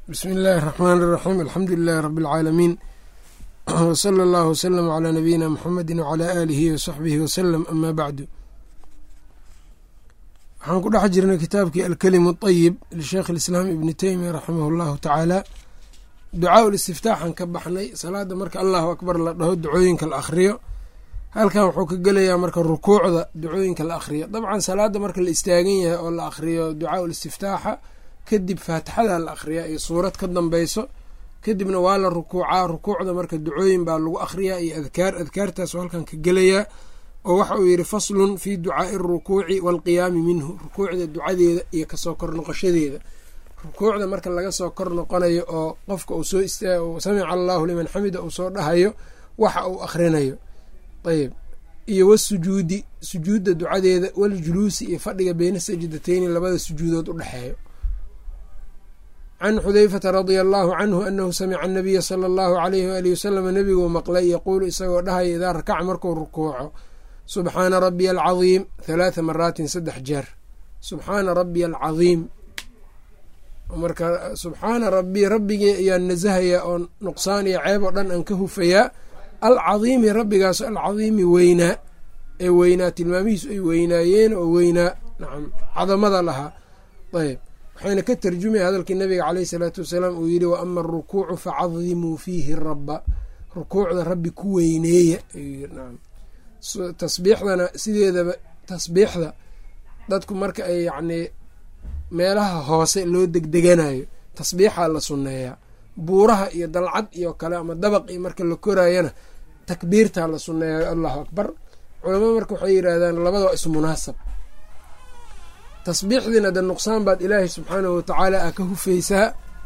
bsmi illaahi الraxmaan الraxiim alxamdu lilahi rabi اlcaalamiin wsala allahu wslm clى nabiyina mxamedi wclى aalihi wsaxbihi wslm ama bacdu waxaan ku dhex jirnay kitaabkii alkelimu اطayib lisheekh اlislaam ibni teymiya raximah اllahu tacaala ducaa ulistiftaaxan ka baxnay salaada marka allahu akbar la dhaho ducooyinka la akhriyo halkan wuxuu ka gelayaa marka rukuucda ducooyinka la akhriyo dabcan salaada marka la istaagan yahay oo la akhriyo ducaa ulistiftaaxa kadib faatixada la akhriyaa iyo suurad ka dambeyso kadibna waa la rukuucaa rukuucda marka ducooyin baa lagu akhriyaa iyo adkaar adkaartaas halkan ka gelayaa oo waxa uu yidhi faslun fii ducaai arukuuci waalqiyaami minhu rukuucda ducadeeda iyo kasoo kor noqoshadeeda rukuucda marka laga soo kor noqonayo oo qofka uu soo istaag samica allahu liman xamida uu soo dhahayo waxa uu akhrinayo ayb iyo wasujuudi sujuudda ducadeeda waljuluusi iyo fadhiga beyna sajdateyni labada sujuudood u dhexeeyo can xudeyfata radia allahu canhu anahu samica anabiya sala allahu alayhi waalihi wasalam nebiguu maqlay yaquulu isagoo dhahaya idaa rakaca markuu rukuuco subxaana rabiya alcadiim halaatha maraatin saddex jeer subxaana rabiya alcadiim marka subxaana rabi rabbigii ayaan nasahayaa oo nuqsaan iyo ceeb oo dhan aan ka hufayaa alcadiimi rabbigaas alcadiimi weynaa ee weynaa tilmaamihiisu ay weynaayeen oo weynaa nacam cadamada lahaa ayb waxayna ka tarjumaya hadalkii nabiga caleyhi salaatu wasalaam uu yidhi wa ama arukuucu facadimuu fiihi rabba rukuucda rabbi ku weyneeya ayuu yiri nacam tasbiixdana sideedaba tasbiixda dadku marka ay yacnii meelaha hoose loo degdeganayo tasbiixaa la sunneeyaa buuraha iyo dalcad iyo kale ama dabaq iyo marka la koraayana takbiirtaa la sunneeyayo allahu akbar culamada marka waxay yidhaahdaan labadaba ismunaasab tasbiixdiina de nuqsaan baad ilaahay subxaanahu watacaala a ka hufaysaa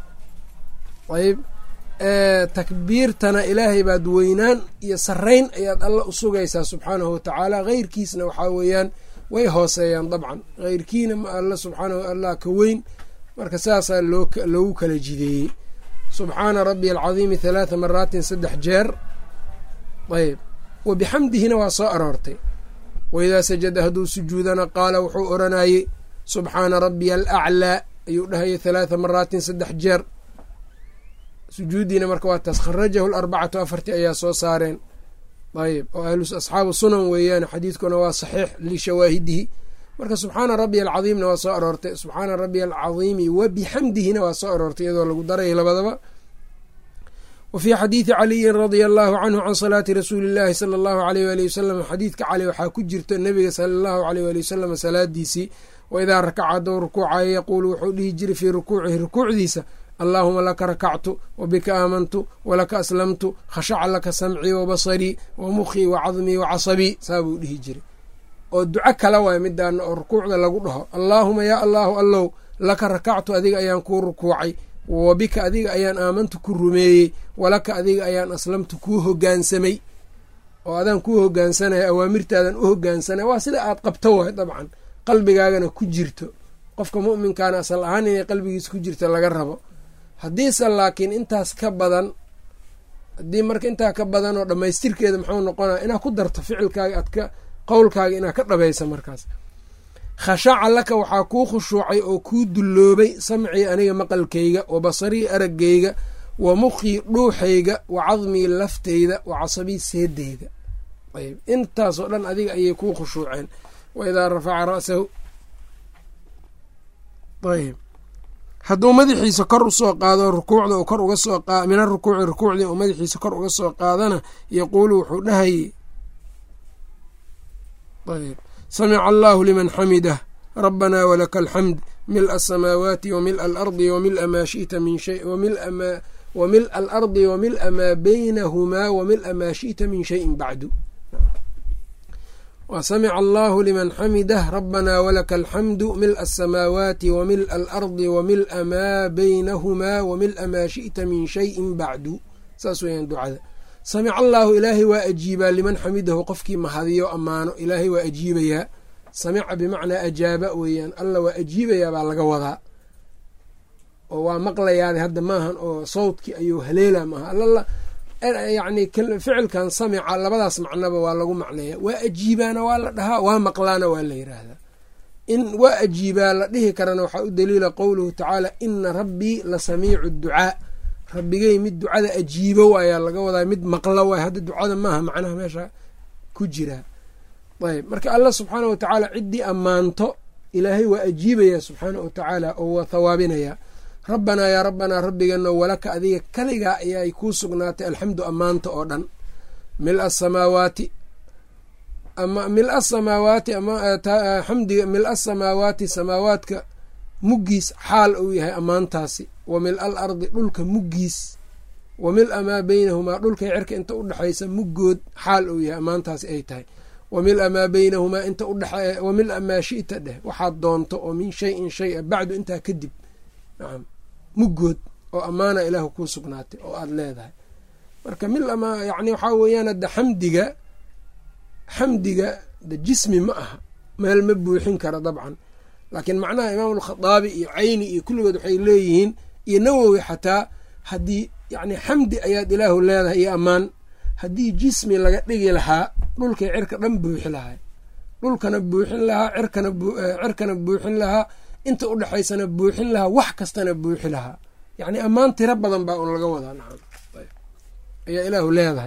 ayb takbiirtana ilaahay baad weynaan iyo sarayn ayaad alla u sugaysaa subxaanahu watacaala keyrkiisna waxaa weeyaan way hooseeyaan dabcan keyrkiina ma alla subxaanahu allah ka weyn marka saasaa loogu kala jideeyey subxaana rabbiya alcadiimi halaatha maraatin saddex jeer ayb wa bixamdihina waa soo aroortay waidaa sajada hadduu sujuudana qaala wuxuu oranayey subxaana rabbiya alaclaa ayuu dhahayay halaatha maraatin saddex jeer sujuuddiina marka waa taas kharajahu larbacatu afarti ayaa soo saareen ayb oo asxaabu sunan weeyaan xadiidkuna waa saxiix lishawaahidihi marka subxaana rabbiya alcadiimna waa soo aroortay subxaana rabbiya alcadiimi wa bixamdihina waa soo aroortay iyadoo lagu daraya labadaba wa fii xadiidi caliyin radia allahu canhu can salaati rasuuli llaahi sala allahu aleyh waali wasalam xadiidka cali waxaa ku jirta nebiga sala allahu aleyh waali wasalam salaadiisii wa idaa rakaca haddou rukuucayo yaquulu wuxuu dhihi jiray fii rukuucihi rukuucdiisa allaahuma laka rakactu wa bika aamantu walaka aslamtu khashaca laka samcii wa basarii wa mukhii wa cadmii wa casabii saa buu dhihi jiray oo duco kala waay midaana oo rukuucda lagu dhaho allaahuma yaa allaahu allow laka rakactu adiga ayaan kuu rukuucay wa bika adiga ayaan aamantu ku rumeeyey walaka adiga ayaan aslamtu kuu hogaansamay oo adaan kuu hogaansanaya awaamirtaadan u hogaansanaya waa sida aad qabto waay dabcan qalbigaagana ku jirto qofka mu'minkaana asal ahaan inay qalbigiisa ku jirto laga rabo haddiise laakiin intaas ka badan haddii marka intaa ka badan oo dhammaystirkeeda muxuu noqonaya inaad ku darto ficilkaaga aad ka qowlkaaga inaad ka dhabaysa markaas khashaca laka waxaa kuu khushuucay oo kuu dulloobay samcii aniga maqalkayga wa basarii araggayga wa mukhii dhuuxayga wa cadmii lafteyda wa casabii seedeyda ayb intaasoo dhan adiga ayay kuu khushuuceen wa idaa rafaca ra'sahu ayb hadduu madaxiisa kor usoo qaado rukuucda uu kor uga soo min arukuuci rukuucdii uu madaxiisa kor uga soo qaadana yaquulu wuxuu dhahayey ayb samica allahu liman xamidah rabbanaa walaka alxamd mil asamaawaati wa mil alardi wa mila maa shita min shay wa mil alardi wa mila maa baynahumaa wa mila maa shi'ta min shayin bacdu wa samica allahu liman xamidah rabbanaa walaka alxamdu mila asamaawaati wa mila alardi wa mila maa baynahumaa wa mila maa shi'ta min shayin bacdu saas weyaan ducada samica allaahu ilaahay waa ajiibaa liman xamidahu qofkii mahadiyo ammaano ilaahay waa ajiibayaa samica bimacnaa ajaaba weeyaan alla waa ajiibayaa baa laga wadaa oo waa maqlayaada hadda maahan oo sawdkii ayuu haleela maaha alla yacni ficilkan samica labadaas macnoba waa lagu macneeya waa ajiibaana waa la dhahaa waa maqlaana waa la yiraahdaa in waa ajiibaa la dhihi karana waxaa u daliila qowluhu tacaala ina rabbii la samiicu ducaa rabbigay mid ducada ajiibo ayaa laga wadaa mid maqlo waay hadda ducada maaha macnaha meesha ku jira ayb marka allah subxaana wa tacaala ciddii ammaanto ilaahay waa ajiibaya subxaana wa tacaala oo waa thawaabinaya rabbanaa yaa rabbanaa rabbigano walaka adiga kaligaa ayaay kuu sugnaatay alxamdu ammaanta oo dhan mil asamaawaati ama mil asamaawaati amaxamdiga mil asamaawaati samaawaadka muggiis xaal uu yahay ammaantaasi wa mil al ardi dhulka muggiis wa mil amaa beynahumaa dhulkay cirka inta udhexaysa muggood xaal uu yahay ammaantaasi ay tahay wa mil amaa beynahumaa inta udhexe wa mil amaa shita dheh waxaad doonto oo min shayin shay a bacdu intaa kadib nacam muggood oo ammaana ilaahu kuu sugnaatay oo aada leedahay marka mil amaa yacni waxaa weeyaan hadda xamdiga xamdiga de jismi ma aha meel ma buuxin kara dabcan laakiin macnaha imaam alkhadaabi iyo cayni iyo kulligood waxay leeyihiin iyo nawowi xataa haddii yacni xamdi ayaad ilaahu leedahay iyo ammaan haddii jismi laga dhigi lahaa dhulkay cirka dhan buuxi lahaa dhulkana buuxin lahaa cirkana cirkana buuxin lahaa inta udhexaysana buuxin lahaa wax kastana buuxi lahaa yacni ammaan tiro badan baa un laga wadaa nacam ayaa ilaahu leedahay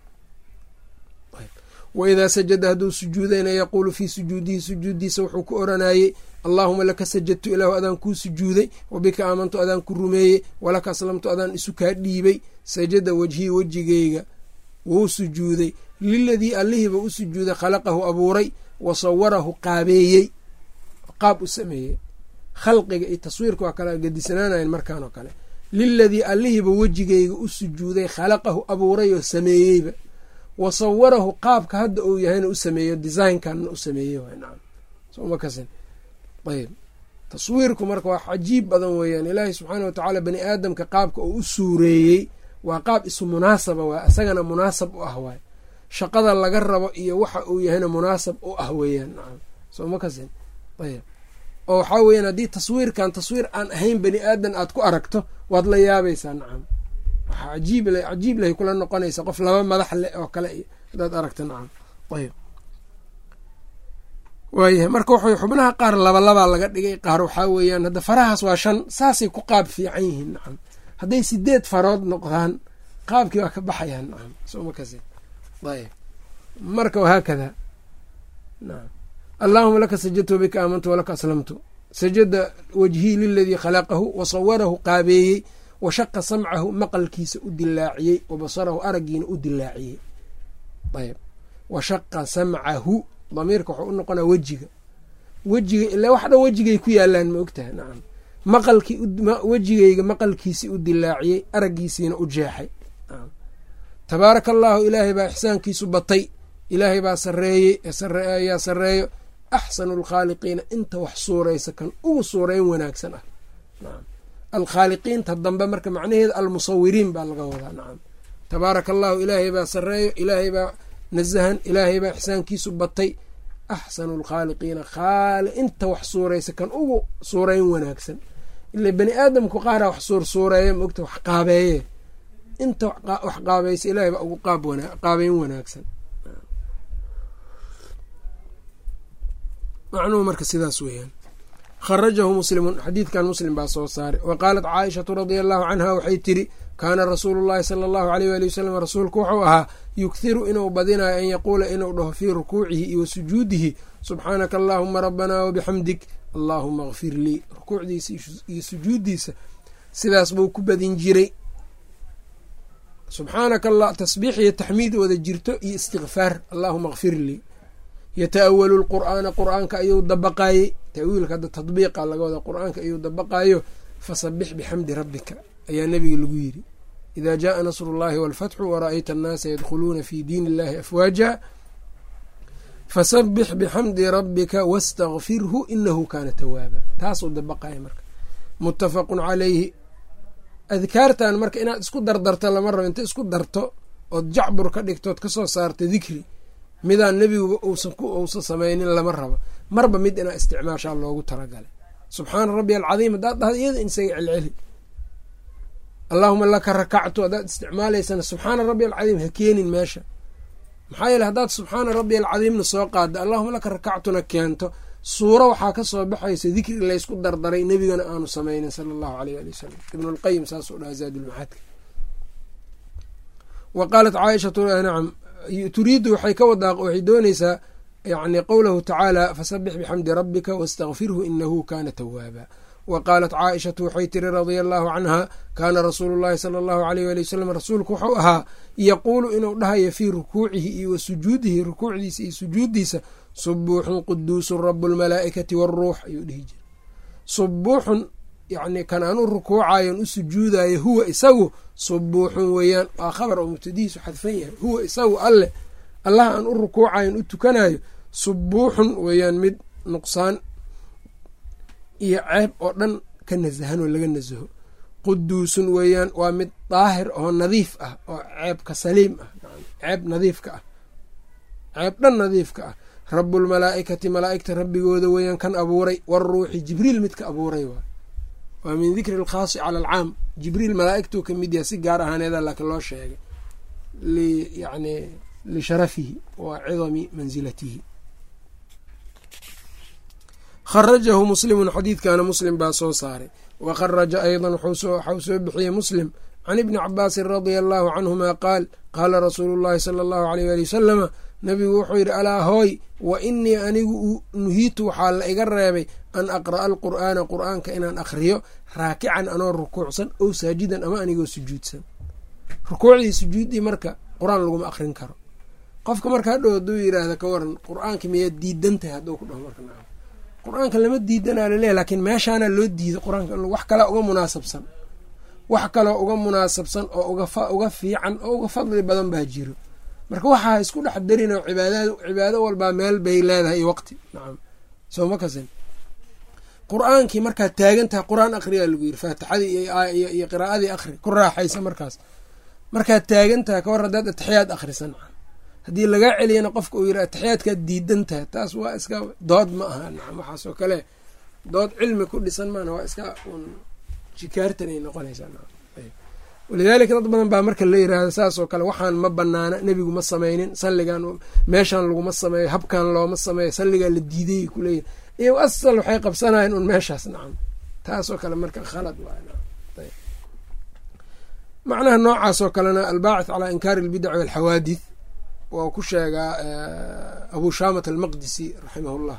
waidaa sajada hadduu sujuudayna yaquulu fii sujuudihi sujuuddiisa wuxuu ku oranayey allaahuma laka sajadtu ilaahu adaan kuu sujuuday wabika aamantu adaan ku rumeeyey walaka aslamtu adaan isu kaa dhiibay sajada wejhii wejigeyga wuu sujuuday liladii allihiiba u sujuuday khalaqahu abuuray wa sawarahu qaabeeyey qaab u sameeyey khalqiga iyo taswiirka waa kala gadisanaanayan markaan oo kale liladii allihiiba wejigeyga u sujuuday khalaqahu abuuray oo sameeyeyba wa sawarahu qaabka hadda uu yahayna u sameeyo designkanna u sameeyey nacam soma kasin ayb taswiirku marka waa cajiib badan weeyaan ilaahay subxaana watacaala bani aadamka qaabka uu u suureeyey waa qaab isu munaasaba waay isagana munaasab u ah waay shaqada laga rabo iyo waxa uu yahayna munaasab u ah weeyaan nacam soma kasin ayb oo waxaa weeyaan haddii taswiirkan taswiir aan ahayn bani aadan aad ku aragto waad la yaabaysaa nacam waxaa cajiib cajiib lahay kula noqonaysa qof laba madax leh oo kale iyo hadaad aragta nacam ayb waayahay marka wuxuu xubnaha qaar labalabaa laga dhigay qaar waxaa weeyaan hadda farahaas waa shan saasay ku qaab fiican yihiin nacam hadday sideed farood noqdaan qaabkii waa ka baxayaan nacam soma kasi ayb marka wahaakada nacam allaahuma laka sajadtu wabika aamantu walaka aslamtu sajada wajhii liladii khalaqahu wa sawarahu qaabeeyey wa shaqa samcahu maqalkiisa u dilaaciyey wa basarahu araggiina u dilaaciyey ayb wa shaqa samcahu damiirka waxuu u noqonaa wejiga wejiga ilaa wax dhan wejigay ku yaalaan ma ogtahay nacam maqalkii wejigayga maqalkiisii u dilaaciyey araggiisiina u jeexay tabaaraka allaahu ilaahay baa ixsaankiisu batay ilaahay baa sareeyey ayaa sareeyo axsanu lkhaaliqiina inta wax suuraysa kan ugu suurayn wanaagsan ah nacam alkhaaliqiinta dambe marka macnaheeda almusawiriin baa laga wadaa nacam tabaaraka allaahu ilaahay baa sareeyo ilaahay baa nasahan ilaahay baa ixsaankiisu batay axsanu lkhaaliqiina khaali inta wax suuraysa kan ugu suurayn wanaagsan ila bani aadamku qaara wax suursuureeya maogta wax qaabeeye inta wax qaabaysa ilaahay baa ugu qaabeyn wanaagsan macnuhu marka sidaas weeyaan kharajahu muslimun xadiidkan muslim baa soo saaray wa qaalat caaishatu radia allahu canha waxay tiri kaana rasuulu llahi sala allahu aleyh waali wasalam rasuulku wuxuu ahaa yughiru inuu badinayo an yaquula inuu dhaho fii rukuucihi iyo wa sujuudihi subxaanaka allaahuma rabbanaa wabixamdig allaahuma kfir lii rukuucdiisa iyo sujuuddiisa sidaas buu ku badin jiray subxaanaka allah tasbiix iyo taxmiid wada jirto iyo istikfaar allaahuma kfir lii yata-awalu lqur'aana qur-aanka ayuu dabaqaayey tawiilka hadda tadbiiqa laga wada qur-aanka ayuu dabaqaayo fasabix bixamdi rabbika ayaa nebiga lagu yiri idaa jaaa nasru llahi walfatxu wara-ayta annaasa yadkhuluuna fi diin illahi afwaaja fasabix bixamdi rabbika wastakfirhu inahu kaana tawaaba taasuu dabaqaya marka muttafaqun calayhi adkaartan marka inaad isku dardarto lama rabo inta isku darto ood jacbur ka dhigtood kasoo saarta dikri midaan nebiguba uusan ku uusan samaynin lama rabo marba mid inaa isticmaashaa loogu talagalay subxaana rabbi alcadiim haddaad dhahda iyada insaga celceli allaahuma laka rakactu haddaad isticmaalaysana subxaana rabbi alcadiim ha keenin meesha maxaa yeele haddaad subxaana rabbi alcadiimna soo qaada allahuma laka rakactuna keento suuro waxaa ka soo baxaysa dikri laysku dardaray nebigana aanu samaynin sala allahu aleyh ali wasalam ibnulqayim saasuu dhaha zaadulmacaadka wa qaalat caaishatu nacam turiidu waxay ka wadaa waxay dooneysaa yani qowlahu tacaala fasabix bixamdi rabbika wastakfirhu inahu kana tawaaba wa qaalat caaishatu waxay tiri radia allahu canha kaana rasuulu llahi sala allahu aleyh ali wasalam rasuulku wuxuu ahaa yaquulu inuu dhahayo fii rukuucihi iyo wa sujuudihi rukuucdiisa iyo sujuuddiisa subuuxun quduusun rabu lmalaa'ikati waaruux ayuu dhihi jiray subuuxun yani kan aan u rukuucayon u sujuudayo huwa isagu subuuxun weeyaan waa khabar oo mubtadihiisu xadfan yahay huwa isagu alleh allah aan u rukuucayon u tukanayo subuuxun weeyaan mid nuqsaan iyo ceeb oo dhan ka nasahan oo laga nasaho quduusun weeyaan waa mid daahir oo nadiif ah oo ceebka saliim ah ceeb nadiifka ah ceeb dhan nadiifka ah rabulmalaa'ikati malaa'igta rabbigooda weeyaan kan abuuray waruuxi jibriil midka abuuray waay waa min dikri alkhaasi cala alcaam jibriil malaa'igtuu ka mid yahay si gaar ahaaneeda laakiin loo sheegay yani lisharafihi wa cidami mansilatihi kharajahu muslimun xadiidkana muslim baa soo saaray wa kharaja aydan waxau soo bixiyey muslim can ibni cabaasin radia allahu canhuma qaal qaala rasuulu llahi sala allahu aleyh ali wasalama nabigu wuxuu yidhi alaa hooy wa inii anigu nuhiitu waxaa la iga reebay an aqra'a alqur'aana qur'aanka inaan akhriyo raakican anoo rukuucsan ow saajidan ama anigoo sujuudsan rukuucdii sujuuddii marka qur-aan laguma akhrin karo qofka marka hadhow hadduu yidhaahda ka waran qur-aanka miyaad diidan tahay hadduu ku dhaho marka nacam qur-aanka lama diidanaa laleeyahy laakiin meeshaana loo diiday qur-aanka wax kalea uga munaasabsan wax kaloo uga munaasabsan oo uga fiican oo uga fadli badan baa jiro marka waxaa isku dhex darinoo cibaadad cibaado walbaa meel bay leedahay iyo waqti nacam soo ma kasin qur-aankii markaad taagan tahay qur-aan akhriyaa lagu yiri faatixadii iyo qiraa'adii akhri ku raaxaysa markaas markaad taagan tahay ka war haddaad atixiyaad akhrisan haddii lagaa celiyana qofka uu yiri atixiyaadkaad diidan tahay taas waa iska dood ma aha nacam waxaasoo kale dood cilmi ku dhisan maana waa iska un jikaartan ay noqonaysaa nacam walidaalika dad badan baa marka la yiraahdo saasoo kale waxaan ma banaana nebigu ma sameynin salligan meeshaan laguma sameeyo habkan looma sameeyo salligaa la diiday kuleeyihin iyo asal waxay qabsanayen un meeshaas nacam taasoo kale marka khalad waay macnaha noocaasoo kalena albaacith calaa inkaari albidaci walxawaadith waa ku sheegaa abu shaamat almaqdisi raximah llah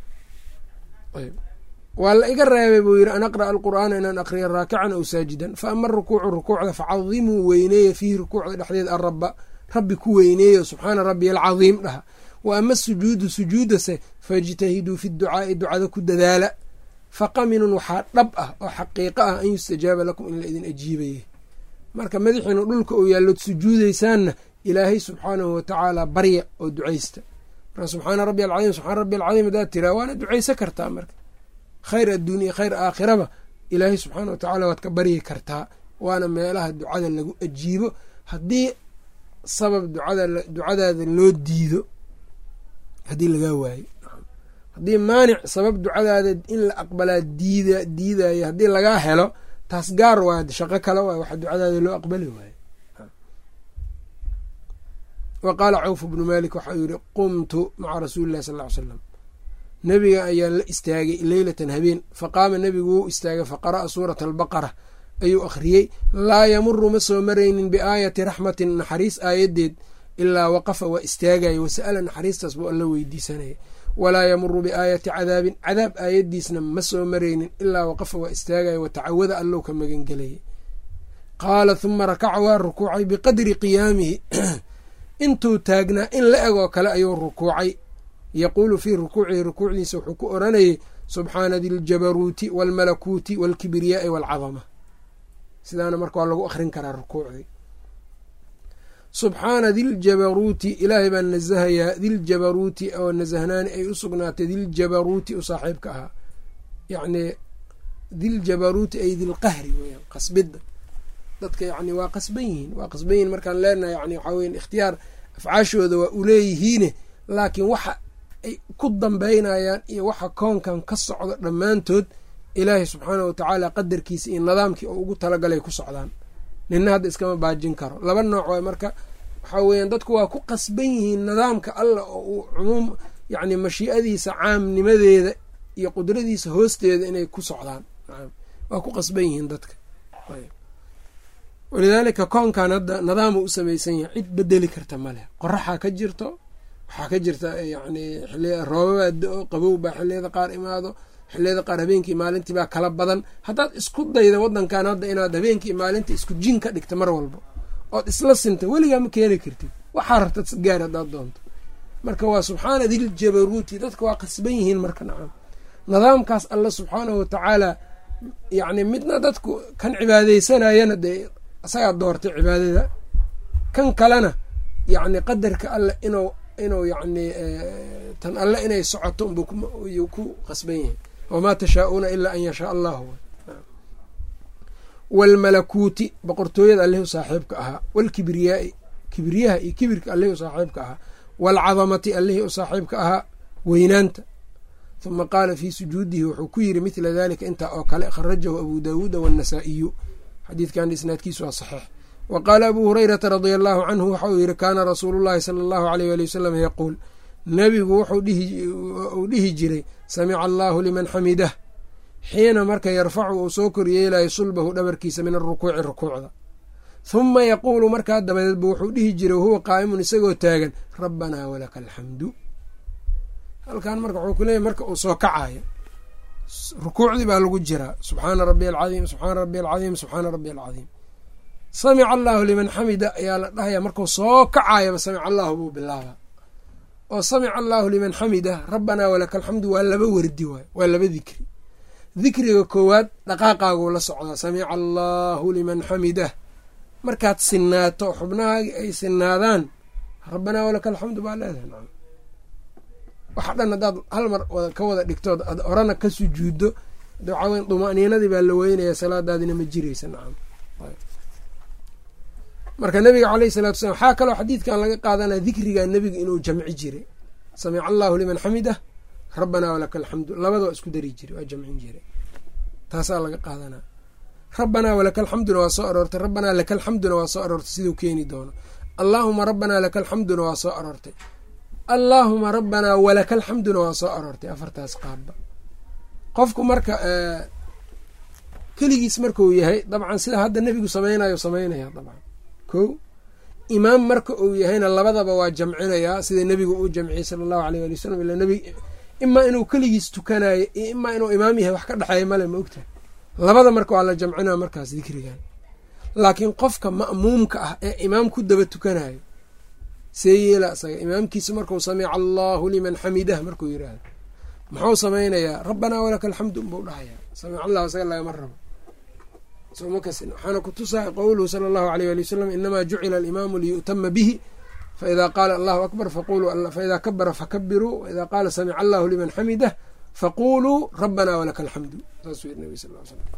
waa la iga reebay buu yidhi an aqra'a alqur'aana inaan aqriya raakican aw saajidan fa ama arukuucu rukuucda facadimuu weyneeya fiihi rukuucda dhexdeed araba rabbi ku weyneeyo subxaana rabbiy alcadiim dhaha wa ama sujuudu sujuudase faijtahiduu fi ducaa'i ducada ku dadaala faqaminun waxaa dhab ah oo xaqiiqo ah an yustajaaba lakum in la idin ajiibaye marka madaxiinu dhulka uu yaallood sujuudaysaanna ilaahay subxaanahu watacaala barya oo ducaysta marka subxaana rabbi alcadiim subxaana rabbi alcadiim hadaad tiraa waana ducaysa kartaa marka khayr adduuniya khayr aakhiraba ilaahay subxaana wa tacaala waad ka baryi kartaa waana meelaha ducada lagu ajiibo haddii sabab ducada ducadaada loo diido haddii lagaa waayo haddii maanic sabab ducadaada in la aqbalaa diida diidayo haddii lagaa helo taas gaar waay shaqo kale waay waxa ducadaada loo aqbali waayo wa qaala cawf bnu malik waxau yihi qumtu maca rasuuli illahi sal ly slam nebiga ayaan la istaagay leylatan habeen faqaama nebigu wuu istaagay faqara'a suurata albaqara ayuu akhriyey laa yamuru ma soo maraynin biaayati raxmatin naxariis aayadeed ilaa waqafa waa istaagaya wasa'ala naxariistaas buu alla weydiisanaya walaa yamuru biaayati cadaabin cadaab aayadiisna ma soo maraynin ilaa waqafa waa istaagaya watacawada allow ka magangelayay qaala huma rakaca waa rukuucay biqadri qiyaamihi intuu taagnaa in la egoo kale ayuu rukuucay yaquulu fii rukuucihi rukuucdiisa wuxuu ku oranayay subxaana diljabaruuti waalmalakuuti waalkibriyaai waalcadama sidaana marka waa lagu akhrin karaa rukuucdii subxaana diljabaruuti ilaahay baan nasahayaa diljabaruuti oo nasahnaani ay u sugnaatay diljabaruuti u saaxiibka ahaa yacnii diljabaruuti ay dilqahri weyaan qasbidda dadka yani waa qasban yihiin waa qasban yihiin markaan leenahay yani waxaa weya ikhtiyaar afcaashooda waa uleeyihiine laakiin waxa ay ku dambeynayaan iyo waxa koonkan ka socdo dhammaantood ilaahay subxaana wa tacaala qadarkiisa iyo nidaamkii oo ugu talagalay ku socdaan nina hadda iskama baajin karo laba nooc waay marka waxaa weeyaan dadku waa ku qasban yihiin nidaamka allah oo uu cumuum yacni mashii'adiisa caamnimadeeda iyo qudradiisa hoosteeda inay ku socdaan waa ku qasban yihiin dadka walidaalika koonkan hadda nidaama u samaysan yahay cid bedeli karta maleh qoraxaa ka jirto waxaa ka jirta yani roobabaa da-o qabow baa xiliyada qaar imaado xiliyada qaar habeenkii maalintii baa kala badan haddaad isku dayda wadankan hadda inaad habeenkii maalinta isku jin ka dhigta mar walba ood isla sinta weligaa ma keeni kartid waxaa rabta gaar haddaad doonto marka waa subxaana diljabaruuti dadka waa qasban yihiin marka nacam nidaamkaas alla subxaanahu watacaala yacni midna dadku kan cibaadeysanayana dee isagaa doortay cibaadada kan kalena yacni qadarka alle inuu inuu yacni tan alle inay socoto unbuu ku qasban yahay wamaa tashaa-uuna ilaa an yashaa allahu waalmalakuuti boqortooyada alleh u saaxiibka ahaa waalkibriyaai kibriyaha iyo kibirka alleh u saaxiibka ahaa waalcadamati allihii u saaxiibka ahaa weynaanta huma qaala fii sujuudihi wuxuu ku yiri mithla dalika intaa oo kale kharajahu abu daawuuda waannasaa'iyu xadiidkan isnaadkiisu waa saxiix wa qaala abuu hurayrata radia allahu canhu waxa uu yihi kaana rasuulu llahi sala allahu aleyh ali wasalam yaquul nebigu wuxuu dhihi jiray samica allahu liman xamidah xiina marka yarfacu uu soo koryeelayo sulbahu dhabarkiisa min arukuuci rukuucda huma yaquulu markaa dabadeedba wuxuu dhihi jiray wahuwa qaa'imun isagoo taagan rabbanaa walaka alxamdu halkan marka wuxuu kuleeyahy marka uu soo kacayo rukuucdii baa lagu jiraa subxaana rabbiy alcadiim subxaana rabbiy alcadiim subxaana rabbiy alcadiim samica allahu liman xamida ayaa la dhahaya markuu soo kacayaba samica allahu buu bilaabaa oo samica allahu liman xamida rabbanaa walaka alxamdu waa laba werdi waay waa laba dikri dikriga koowaad dhaqaaqaaguu la socdaa samica allahu liman xamidah markaad sinaato xubnahaagi ay sinaadaan rabbanaa walaka alxamdu baa leedahay nacam waxa dhan haddaad hal mar ka wada dhigtood ad orana ka sujuuddo waxaa dumaniinadii baa la weynaya salaadaadina ma jiraysa nacam marka nabiga caleyhi salatu salam waxaa kaloo xadiidkan laga qaadanaya dikrigaa nebiga inuu jamci jiray samica allahu liman xamidah rabbanaa walaka alxamdu labadoo isku dari jiray waa jamcin jiray taasaa laga qaadanaa rabbanaa walaka alxamduna waa soo aroortay rabbanaa laka alxamduna waa soo aroortay siduu keeni doono allaahuma rabbanaa laka alxamduna waa soo aroortay allaahuma rabbanaa walaka alxamduna waa soo aroortay afartaas qaabba qofku marka keligiis markuu yahay dabcan sida hadda nebigu samaynayo samaynaya dabcan ko imaam marka uu yahayna labadaba waa jamcinayaa sida nebigu uu jamciyey sala allahu aleyh ali wasalam ila nbig imaa inuu keligiis tukanayo iyo imaa inuu imaam yahay wax ka dhexeeya male ma ogtahay labada marka waa la jamcinaa markaas dikrigan laakiin qofka ma'muumka ah ee imaam ku daba tukanayo see yeela isaga imaamkiisa marku samica allahu liman xamidah markuu yiraahdo muxuu samaynayaa rabbanaa walaka alxamdu unbuu dhahayaa samic allahu isaga lagama rabo waxaana kutusaa qowluhu sala allahu aleyh ali wasalam inamaa jucila alimaamu liyu'tama bihi faida qaala allahu akbar faida kabara fakabiruu waida qaala samica allahu liman xamidah faquluu rabbanaa walaka alxamdu saasuu yiri nabi sal l slam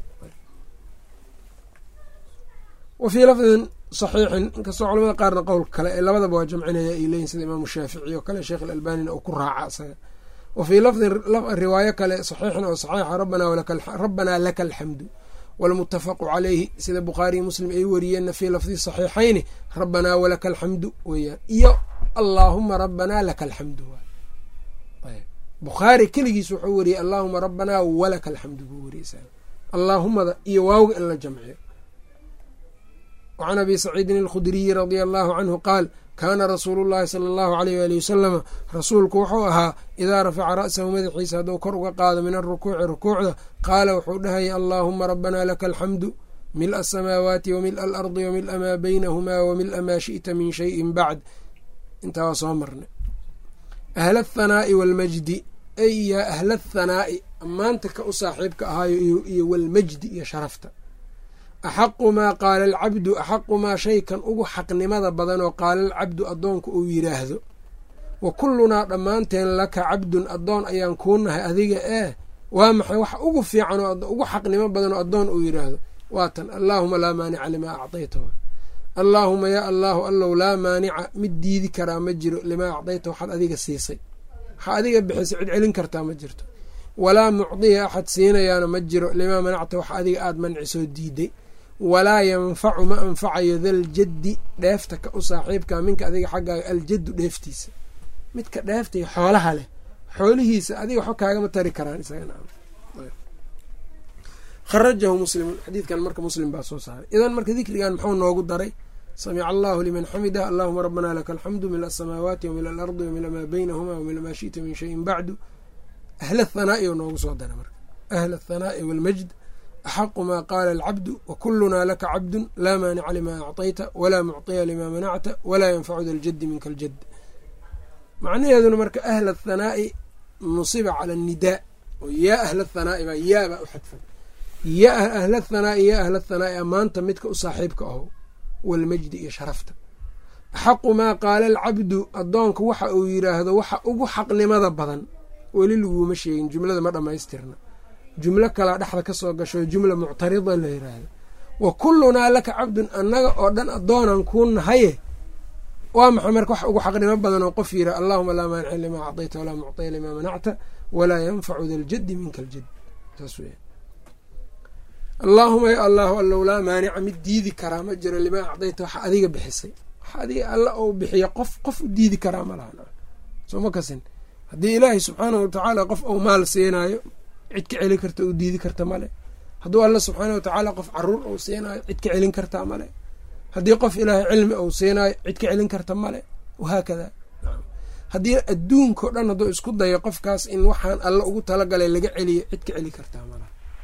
wa fii lafdin saxiixin inkastoo culamada qaarna qowlka kale ee labadaba waa jamcinaya ay leeyihin sida imaamu shaafici oo kale sheekh alalbanina uu ku raaca isaga wa fii lafdin riwaayo kale saxiixin oo saxiixa rabbanaa laka alxamdu walmutafaqu caleyhi sida bukhaariyi muslim ay wariyeenna fii lafdi saxiixayni rabbanaa walaka alxamdu weeyaan iyo allaahuma rabbanaa laka alxamdu bukhaari keligiis wuxuu wariyey allaahuma rabbanaa walaka alxamdu buu wariyey allaahumada iyo waawga in la jamciyo wacan abi saciidin alkhudriyi radia allahu canhu qaal kaana rasuulu llahi sala allahu aleyh waali wasalama rasuulku wuxuu ahaa idaa rafaca ra'sahu madaxiisa hadduu kor uga qaado min alrukuuci rukuucda qaala wuxuu dhahaya allaahuma rabbanaa laka alxamdu mila asamaawaati wa mila alardi wa mila maa baynahumaa wa mila maa shi'ta min shayin bacd intaa waa soo marnay ahla athanaa'i waalmajdi ay yaa ahla athanaa'i ammaanta ka u saaxiibka ahaayo iyo walmajdi iyo sharafta axaqu maa qaala alcabdu axaqu maa shaykan ugu xaqnimada badan oo qaala alcabdu addoonku uu yidhaahdo wa kullunaa dhammaanteen laka cabdun addoon ayaan kuu nahay adiga ee waa maxay wax ugu fiican oo ugu xaqnimo badan oo addoon uu yidhaahdo waa tan allaahuma laa maanica limaa acdayta allaahuma yaa allaahu allow laa maanica mid diidi karaa ma jiro limaa acdayta waxaad adiga siisay waxaa adiga bixisay cid celin kartaa ma jirto walaa mucdiya axad siinayaana ma jiro limaa manacta wax adiga aada mancisoo diiday walaa yanfacu ma anfacayo daljaddi dheefta ka u saaxiibka minka adiga xaggaaga aljaddu dheeftiisa midka dheefta iyo xoolaha leh xoolihiisa adiga waxba kaagama tari karaan isaga kharajahu muslimun xadiidkan marka muslim baa soo saaray idan marka dikrigan muxuu noogu daray samica allahu liman xamidah allahuma rabbana laka alxamdu mila asamaawaati wamila alardi wamila maa baynahuma wamila maa shita min shayin bacdu ahla athanaa'i oo noogu soo daray marka ahla athanaa'i walmajd axaqu maa qaala alcabdu wakulunaa laka cabdun laa maanica limaa acطayta walaa mucطiya limaa manacta walaa yanfacu da ljaddi minka aljad macnaheeduna marka ahla athanaa'i nusiba cala annidaa oo yaa ahla athanaa'i baa yaa baa u xadfan ya ahla athanaa'i yaa ahla athanaa'i ammaanta midka u saaxiibka aho walmajdi iyo sharafta axaqu maa qaala alcabdu addoonku waxa uu yidhaahdo waxa ugu xaqnimada badan weli laguma sheegin jumlada ma dhammaystirna jumlo kalaa dhexda ka soo gasho jumla muctarida la yiraahdo wa kullunaa laka cabdun annaga oo dhan addoonan kuu nahaye waa maxay marka wax ugu xaqnimo badan oo qof yira allahuma laa maanica limaa acdayta walaa mucطiya limaa manacta walaa yanfacu da ljaddi minka aljad saas weya allaahuma ya allahu allow laa maanica mid diidi karaa ma jiro limaa acdayta waxa adiga bixisay waxa adiga alla ou bixiya qof qof u diidi karaa ma laha soo ma kasin haddii ilaahay subxaanahu watacaala qof ou maal siinaayo cid ka celin karta u diidi karta male hadduu alla subxaana watacaala qof caruur ou siinaayo cid ka celin kartaa male haddii qof ilaahay cilmi ou siinaayo cid ka celin karta male wahaakada haddii adduunkao dhan hadduu isku dayo qofkaas in waxaan alla ugu talagalay laga celiyo cid ka celi kartaa male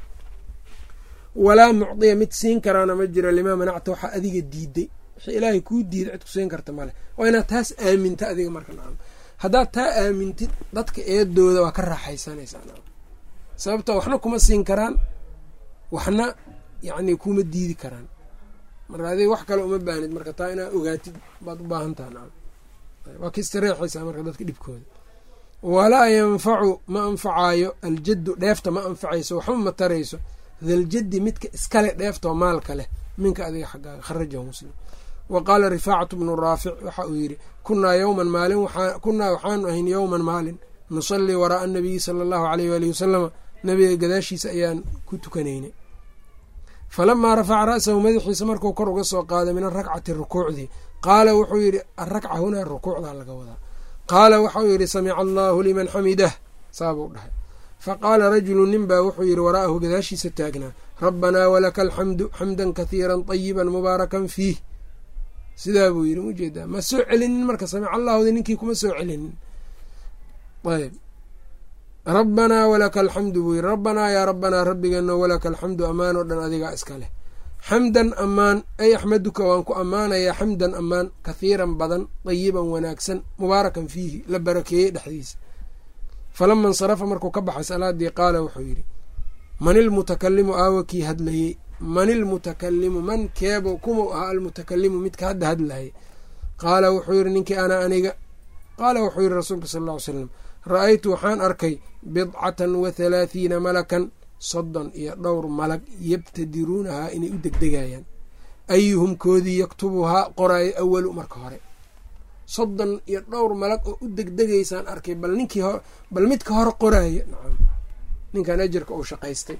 walaa mucdiya mid siin karaana ma jiro limaa manacta waxaa adiga diiday wixii ilaahay kuu diiday cid ku siin karta male waa inaad taas aaminta adiga marka nacam haddaad taa aamintid dadka eedooda waa ka raaxaysanaysaa nacam sababto waxna kuma siin karaan waxna yacni kuma diidi karaan marka adiga wax kale uma baahnid marka taa inaad ogaatid baad u baahan taha nacam waa ka istareexaysaa marka dadka dhibkooda walaa yanfacu ma anfacaayo aljaddu dheefta ma anfacayso waxba ma tarayso daljaddi midka iskale dheeftoo maalka leh minka adiga xaggaaga kharajahu muslim wa qaala rifaacatu bnu raafic waxa uu yidhi kunaa yowman maalin kunaa waxaanu ahayn yowman maalin nusallii waraaa anabiyi sala allahu aleyh waalihi wasalama nabiga gadaashiisa ayaan ku tukanaynay falamaa rafaca ra'sahu madaxiisa markuu kor uga soo qaaday min arakcati rukuucdii qaala wuxuu yidhi arakca hunaa rukuucdaa laga wadaa qaala waxau yidhi samica allaahu liman xamidah saabuu dhahay faqaala rajulu nin baa wuxuu yidhi waraa'ahu gadaashiisa taagnaa rabbanaa walaka alxamdu xamdan kathiiran tayiban mubaarakan fiih sidaa buu yidhi ujeedaa ma soo celinin marka samic allahudi ninkii kuma soo celinin ayb rabbanaa walaka alxamdu buu yidhi rabbanaa yaa rabbanaa rabbigeeno walaka alxamdu ammaan oo dhan adigaa iska leh xamdan ammaan ay axmaduka waan ku ammaanayaa xamdan ammaan kathiiran badan dayiban wanaagsan mubaarakan fiihi la barakeeyey dhexdiisa falama insarafa markuu ka baxay salaadii qaala wuxuu yidhi man ilmutakalimu aawa kii hadlayey man ilmutakalimu man keebo kumau ahaa almutakalimu midka hadda hadlayay qaala wuxuu yidhi ninkii ana aniga qaala wuxuu yidhi rasuulka sal ll ly slam ra-aytu waxaan arkay bidcatan wa halaathiina malakan soddon iyo dhowr malag yabtadiruunahaa inay u degdegayaan ayuhum koodii yaktubuhaa qoraayo awalu marka hore soddon iyo dhowr malag oo u degdegaysaan arkay bal ninkii ho bal midka hore qoraayo nacam ninkan ajarka uu shaqaystay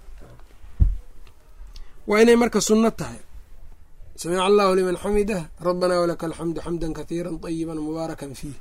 waa inay marka sunno tahay samica allahu liman xamidah rabbanaa walaka alxamdu xamdan kathiira طayiba mubaarakan fiih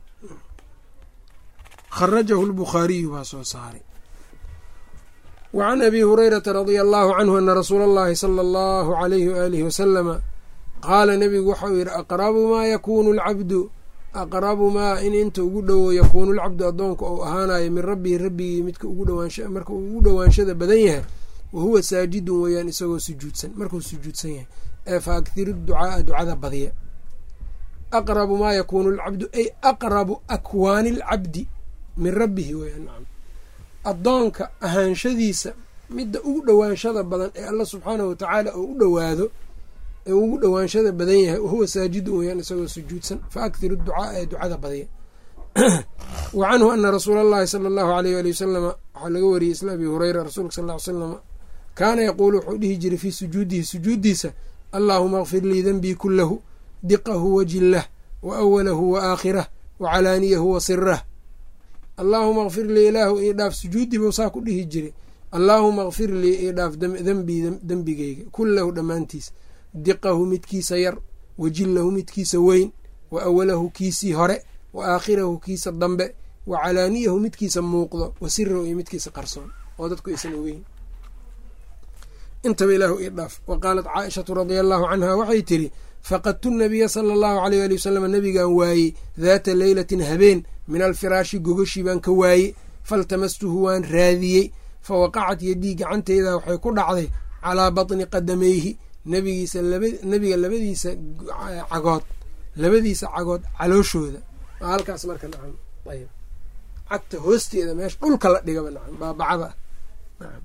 kharajahu lbukhaariyu baa soo saaray wa can abi hurayrata radia allahu canhu ana rasuula allahi sala allahu alayhi waalihi wasalama qaala nebigu waxau yidhi aqrabu maa yakuunu lcabdu aqrabu maa in inta ugu dhowo yakuunu lcabdu addoonka ou ahaanayo min rabbihi rabbigii midka marka uu ugu dhowaanshada badan yahay wa huwa saajidun weeyaan isagoo sujuudsan markuu sujuudsan yahay ee fa akhiru ducaaa ducada badiya aqrabu maa yakuunu lcabdu ay aqrabu akwaani lcabdi min rabbihi weyaan nacam addoonka ahaanshadiisa midda ugu dhowaanshada badan ee alla subxaanahu watacaala oo u dhowaado ee ugu dhowaanshada badan yahay wahuwa saajidun weyaan isagoo sujuudsan fa akhiru ducaaa ee ducada badiya wa canhu ana rasuula allahi sala allahu aleyh waali wasalama waxaa laga wariyey isla abi hureyra rasuulka sal ly slam kaana yaquulu wuxuu dhihi jiray fii sujuudihi sujuuddiisa allaahuma akfir lii denbii kulahu diqahu wa jillah wa awalahu wa aakhirah wa calaaniyahu wa sirah allaahuma akfir lii ilaahu ii dhaaf sujuuddii buu saa ku dhihi jiray allaahuma akfir lii ii dhaaf dembii dembigeyga kullahu dhammaantiis diqahu midkiisa yar wa jillahu midkiisa weyn wa awalahu kiisii hore wa aakhirahu kiisa dambe wa calaaniyahu midkiisa muuqdo wa sirahu iyo midkiisa qarsoon oo dadku aysan ogeyn intaba ilaahu ii dhaaf wa qaalat caaishatu radia allahu canha waxay tidhi faqadtu nabiya sala allahu aleyh ali wasalam nabigaan waayey daata leylatin habeen min alfiraashi gogoshii baan ka waayey faltamastuhu waan raadiyey fa waqacat yadii gacanteyda waxay ku dhacday calaa batni qadamayhi nabigiisa nabiga labadiisa cagood labadiisa cagood calooshooda waa halkaas marka nacam ayb cagta hoosteeda meesha dhulka la dhigaba nacam baabacada nacam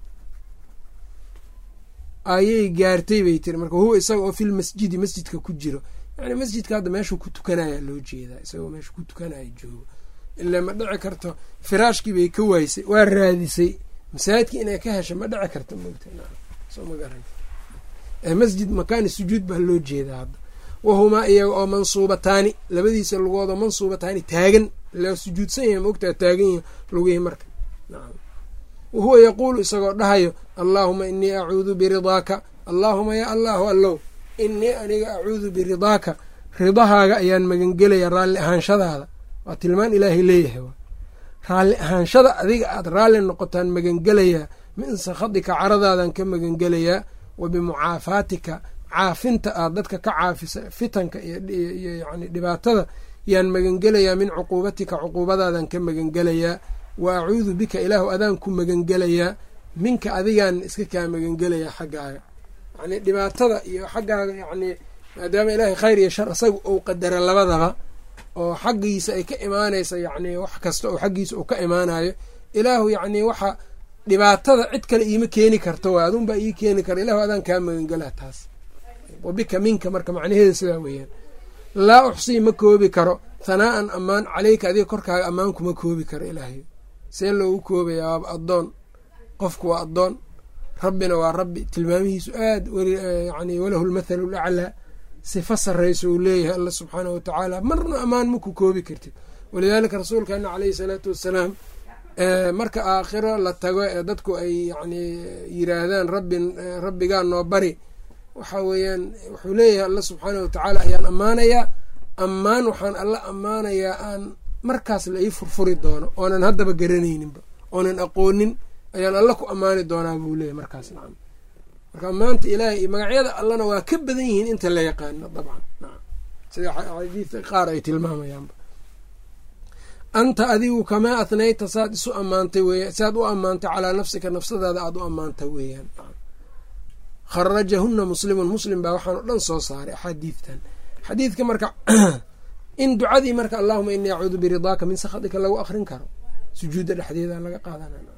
ayay gaartay bay tiri marka huwa isaga oo fil masjidi masjidka ku jiro yani masjidka hadda meeshuu ku tukanaya loo jeedaa isagoo meesha ku tukanaya joogo ilaa ma dhici karto firaashkii bay ka waaysay waa raadisay masaajidkii inay ka hesho ma dhici karto mogta soo ma garan masjid makaani sujuud baa loo jeedaa hadda wahumaa iyaga oo mansuubataani labadiisa lugoodoo mansuubataani taagan la sujuudsan yahay maogtaa taagan yahi lugihii marka wahuwa yaquulu isagoo dhahayo allaahuma inii acuudu biridaaka allaahuma yaa allahu allow inii aniga acuudu biridaaka ridahaaga ayaan magangelayaa raalli ahaanshadaada waa tilmaan ilaahay leeyahay raalli ahaanshada adiga aad raalli noqotaan magangelayaa min sakhadika caradaadan ka magangelayaa wa bimucaafaatika caafinta aad dadka ka caafisa fitanka iyo yani dhibaatada yaan magangelayaa min cuquubatika cuquubadaadan ka magangelayaa wa acuudu bika ilaahu adaan ku magangelayaa minka adigaan iska kaa magangelayaa xaggaaga yani dhibaatada iyo xaggaaga yani maadaama ilaahay khayr iyo shar isaga uu qadara labadaba oo xaggiisa ay ka imaanaysa yani wax kasta oo xaggiisa uu ka imaanayo ilaahu yacni waxa dhibaatada cid kale iima keeni karto waa adunbaa ii keeni kara ilahu adaan kaa magangelaa taas wa bika minka marka macnaheeda sidaa weeyaan laa uxsii ma koobi karo hanaa'an ammaan caleyka adiga korkaaga ammaan kuma koobi karo ilaahay see loogu koobayaa waaba addoon qofku waa addoon rabbina waa rabbi tilmaamihiisu aad yani walahu lmathalu laclaa sifa sarraysa uu leeyahay alla subxaanahu watacaala marna ammaan maku koobi kartid walidaalika rasuulkeena caleyhi salaatu wassalaam marka aakhiro la tago ee dadku ay yani yiraahdaan rabbi rabbigaa noo bari waxa weeyaan wuxuu leeyahay alla subxaanahu watacaala ayaan ammaanayaa ammaan waxaan alla ammaanayaa aan markaas la ii furfuri doono oonan haddaba garanayninba oonan aqoonin ayaan alla ku ammaani doonaa buu leeyahy markaas nacam marka ammaanta ilaahay iyo magacyada allana waa ka badan yihiin inta la yaqaano dabcan nacam sida xadiidka qaar ay tilmaamayaanba anta adigu kamaa athnayta saad isu ammaantay weya saad u ammaantay calaa nafsika nafsadaada aada u ammaanta weeyaan kharajahuna muslimun muslim baa waxaan o dhan soo saaray axaadiidtan xadiidka marka in ducadii marka allahuma inii acuudu biridaaka min sakhatika lagu akrin karo sujuudda dhexdeeda laga qaadanayb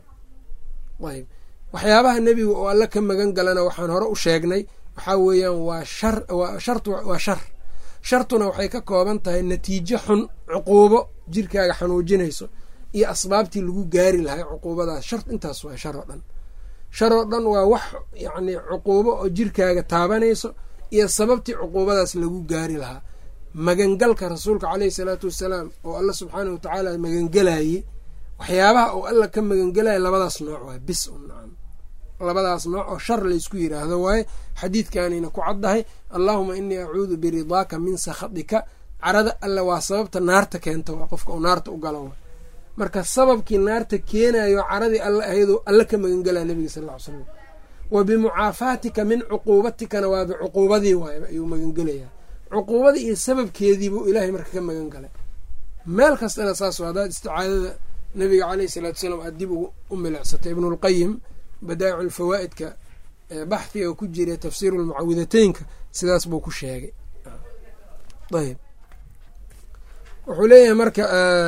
waxyaabaha nebiga oo alla ka magan galana waxaan hore u sheegnay waxaa weeyaan waa shar waa shar shartuna waxay ka kooban tahay natiijo xun cuquubo jirkaaga xanuujinayso iyo asbaabtii lagu gaari lahay cuquubadaas shar intaas waa shar oo dhan shar oo dhan waa wax yacni cuquubo oo jirkaaga taabanayso iyo sababtii cuquubadaas lagu gaari lahaa magangalka rasuulka caleyhi salaatu wassalaam oo alla subxaanah watacaala magangelayey waxyaabaha oo alla ka magangelaya labadaas nooc waay bis un nacam labadaas nooc oo shar laysku yiraahdo waaye xadiidkanayna ku caddahay allaahuma inii acuudu biridaaka min sakhatika carada alle waa sababta naarta keenta waa qofka uu naarta u galo marka sababkii naarta keenayo caradii alle ahaydoo alle ka magangelaya nabiga sal ll ly slam wa bimucaafaatika min cuquubatikana waa bicuquubadii waay ayuu magangelayaa cuquubadii iyo sababkeediibuu ilaahay marka ka magan galay meel kastana saas haddaad isticaadada nabiga caleyhi salaatu salaam aad dib u milicsatay ibnulqayim badaa'icu lfawaa'idka baxhiga ku jira tafsiiru lmucawidateynka sidaas buu ku sheegay ayb wuxuu leeyahay marka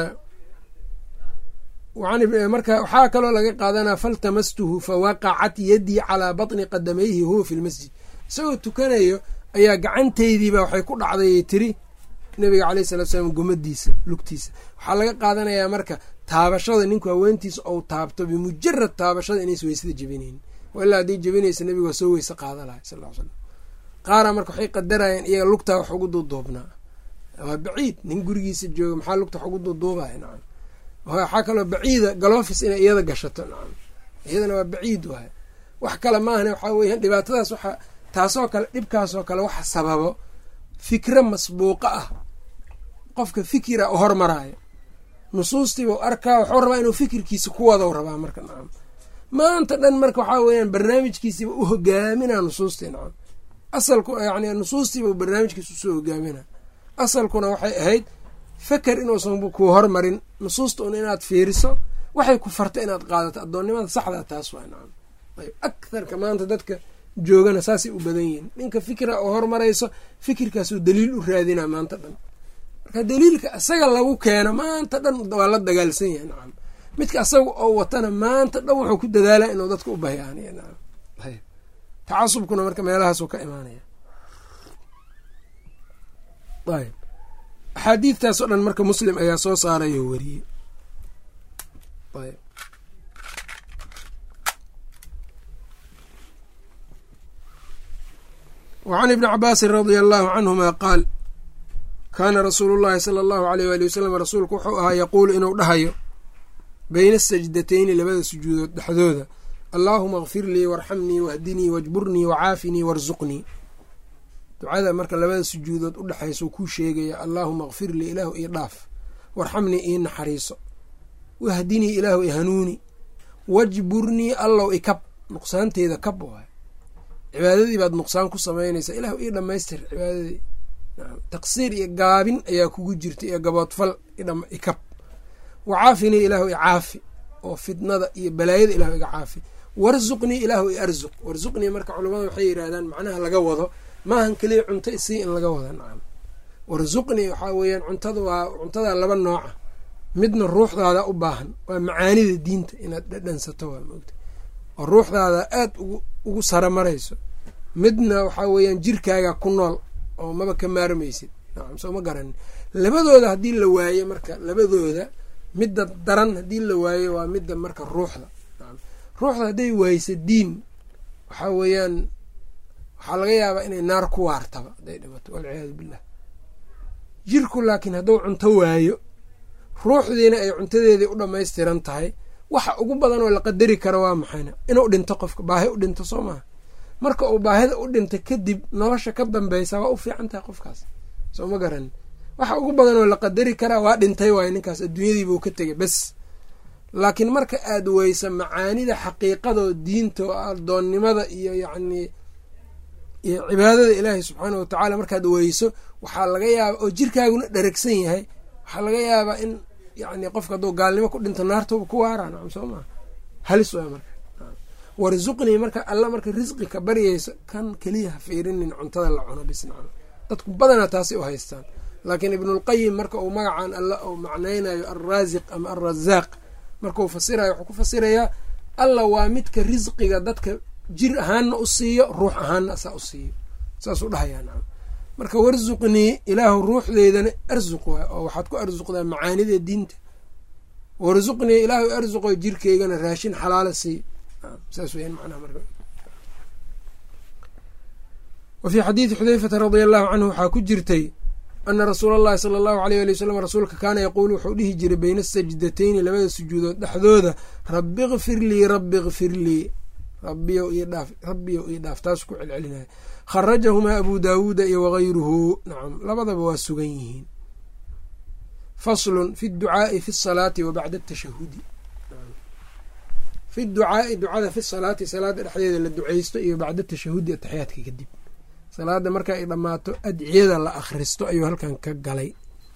marka waxaa kaloo laga qaadanaa faltamastuhu fawaqacat yadii calaa batni qadamayhi huwa fi lmasjid isagoo tukanayo ayaa gacanteydiiba waxay ku dhacday tiri nabiga caleyh salatu salaam gomadiisa lugtiisa waxaa laga qaadanayaa marka taabashada ninku haweentiisa ou taabto bimujarad taabashada inays weysada jebinayn ilaa haddii jebinaysa nabiga waa soo weyse qaada lahay sal l slam qaara marka waxay qadarayeen iyaga lugtaa wax ugu duuduubnaa waa baciid nin gurigiisa jooga maxaa lugta wax ugu duuduubaya nacam waxaa kaloo baciida galofis inay iyada gashato nacam iyadana waa baciid waay wax kale maahane waxaa weeyaan dhibaatadaas waxa taasoo kale dhibkaasoo kale waxa sababo fikro masbuuqa ah qofka fikira u hormaraayo nusuustiibau arkaa waxuu rabaa inuu fikirkiisa ku wado rabaa marka nacam maanta dhan marka waxaa weeyaan barnaamijkiisiiba u hogaaminaa nusuustii nacam asalku yani nusuustiiba barnaamijkiisa usoo hogaamina asalkuna waxay ahayd feker inuusan ku hormarin nusuusta un inaad fiiriso waxay ku farta inaad qaadato addoonnimada saxdaa taas waa nacam ayb aktharka maanta dadka joogana saasay u badan yihiin ninka fikra oo hormarayso fikirkaasuu daliil u raadinaa maanta dhan marka daliilka isaga lagu keeno maanta dhan waa la dagaalsan yahay nacam midka asaga oo watana maanta dhan wuxuu ku dadaalaa inuu dadka u bayaaniyo nacam ayb tacasubkuna marka meelahaasuu ka imaanaya ayb axaadiidtaas oo dhan marka muslim ayaa soo saarayo wariyey ayb wacan ibni cabaasin radia allahu canhuma qaal kaana rasuulu llahi sala allahu aleyh waali wasalam rasuulku wuxuu ahaa yaquulu inuu dhahayo beyna asajdatayni labada sujuudood dhexdooda allaahuma kfir lii warxamnii wahdinii wajburnii wacaafinii warsuqnii ducada marka labada sujuudood u dhexaysa kuu sheegaya allaahuma kfir lii ilaahu ii dhaaf warxamnii ii naxariiso wahdinii ilaahu i hanuuni wajburnii allow ikab nuqsaanteeda kab waay cibaadadii baad nuqsaan ku samaynaysaa ilaahu ii dhammaystir cibaadadii taqsiir iyo gaabin ayaa kugu jirta iyo gaboodfal ikab wacaafinii ilaahu i caafi oo fitnada iyo balaayada ilahu iga caafi warsuqnii ilaahu i arsuq warsuqnii marka culamada waxay yidhahdaan macnaha laga wado maahan keliya cunto isii in laga wada nacam warsuqnii waxaa weeyaan cuntada waa cuntadaa laba nooca midna ruuxdaada u baahan waa macaanida diinta inaad dhadhansato waa moogta oo ruuxdaada aad ugu saramarayso midna waxaa weeyaan jirkaaga ku nool oo maba ka maarmaysid nacam soo ma garanin labadooda haddii la waayo marka labadooda midda daran haddii la waayo waa midda marka ruuxda nacam ruuxda hadday waaysa diin waxaa weeyaan waxaa laga yaabaa inay naar ku waartaba hadday dhimato walciyaadu billah jirku laakiin hadduu cunto waayo ruuxdiina ay cuntadeedii u dhammaystiran tahay waxa ugu badan oo la qadari karo waa maxayna inuu dhinto qofka baahi u dhinto soo maha marka uu baahida u dhinta kadib nolosha ka dambeysa waa u fiican tahay qofkaas soo ma garanin waxa ugu badan oo la qadari karaa waa dhintay waayo ninkaas adduunyadiibuu ka tegay bes laakiin marka aad weysa macaanida xaqiiqadoo diinta oo addoonnimada iyo yacnii iyo cibaadada ilaahay subxaana wa tacaala markaad weyso waxaa laga yaaba oo jirkaaguna dheragsan yahay waxaa laga yaabaa in yani qofka hadduu gaalnimo ku dhinto naartooba ku waaraa nacam soo maa halis waa marka warsuqnii marka alla marka risqi ka baryayso kan keliya ha fiirinin cuntada la cuno bis nacam dadku badanaa taasay u haystaan laakiin ibnulqayim marka uu magacan alla uu macnaynayo alraasiq ama alrazaaq markuu fasirayo wuxuu ku fasirayaa alla waa midka risqiga dadka jir ahaanna u siiyo ruux ahaanna asaa u siiyo saasuu dhahayaa nacam marka warsuqnii ilaahu ruuxdeydana arsuq waay oo waxaad ku arsuqdaa macaanida diinta warsuqnii ilaahu arsuqo jirkeygana raashin xalaala sii saas weyan macnaha marka wa fii xadiidi xudeyfata radia allahu canhu waxaa ku jirtay ana rasuula allahi sala allahu aleyh ali wasalam rasuulka kaana yaquulu wuxuu dhihi jiray beyna asajdatayni labada sujuudood dhexdooda rabbi kfir lii rabbi kfir lii rabbiyow ii dhaaf rabbiyow ii dhaaf taas ku celcelinaya kharajahumaa abu daawuuda iyo wagayruhu nacam labadaba waa sugan yihiin faslun fi ducaai fi salaati wa bacda atashahudi fi ducaai ducada fi salaati salaada dhexdeeda la duceysto iyo bacda tashahudi ataxiyaadka kadib salaada marka ay dhammaato adciyada la akhristo ayuu halkan ka galay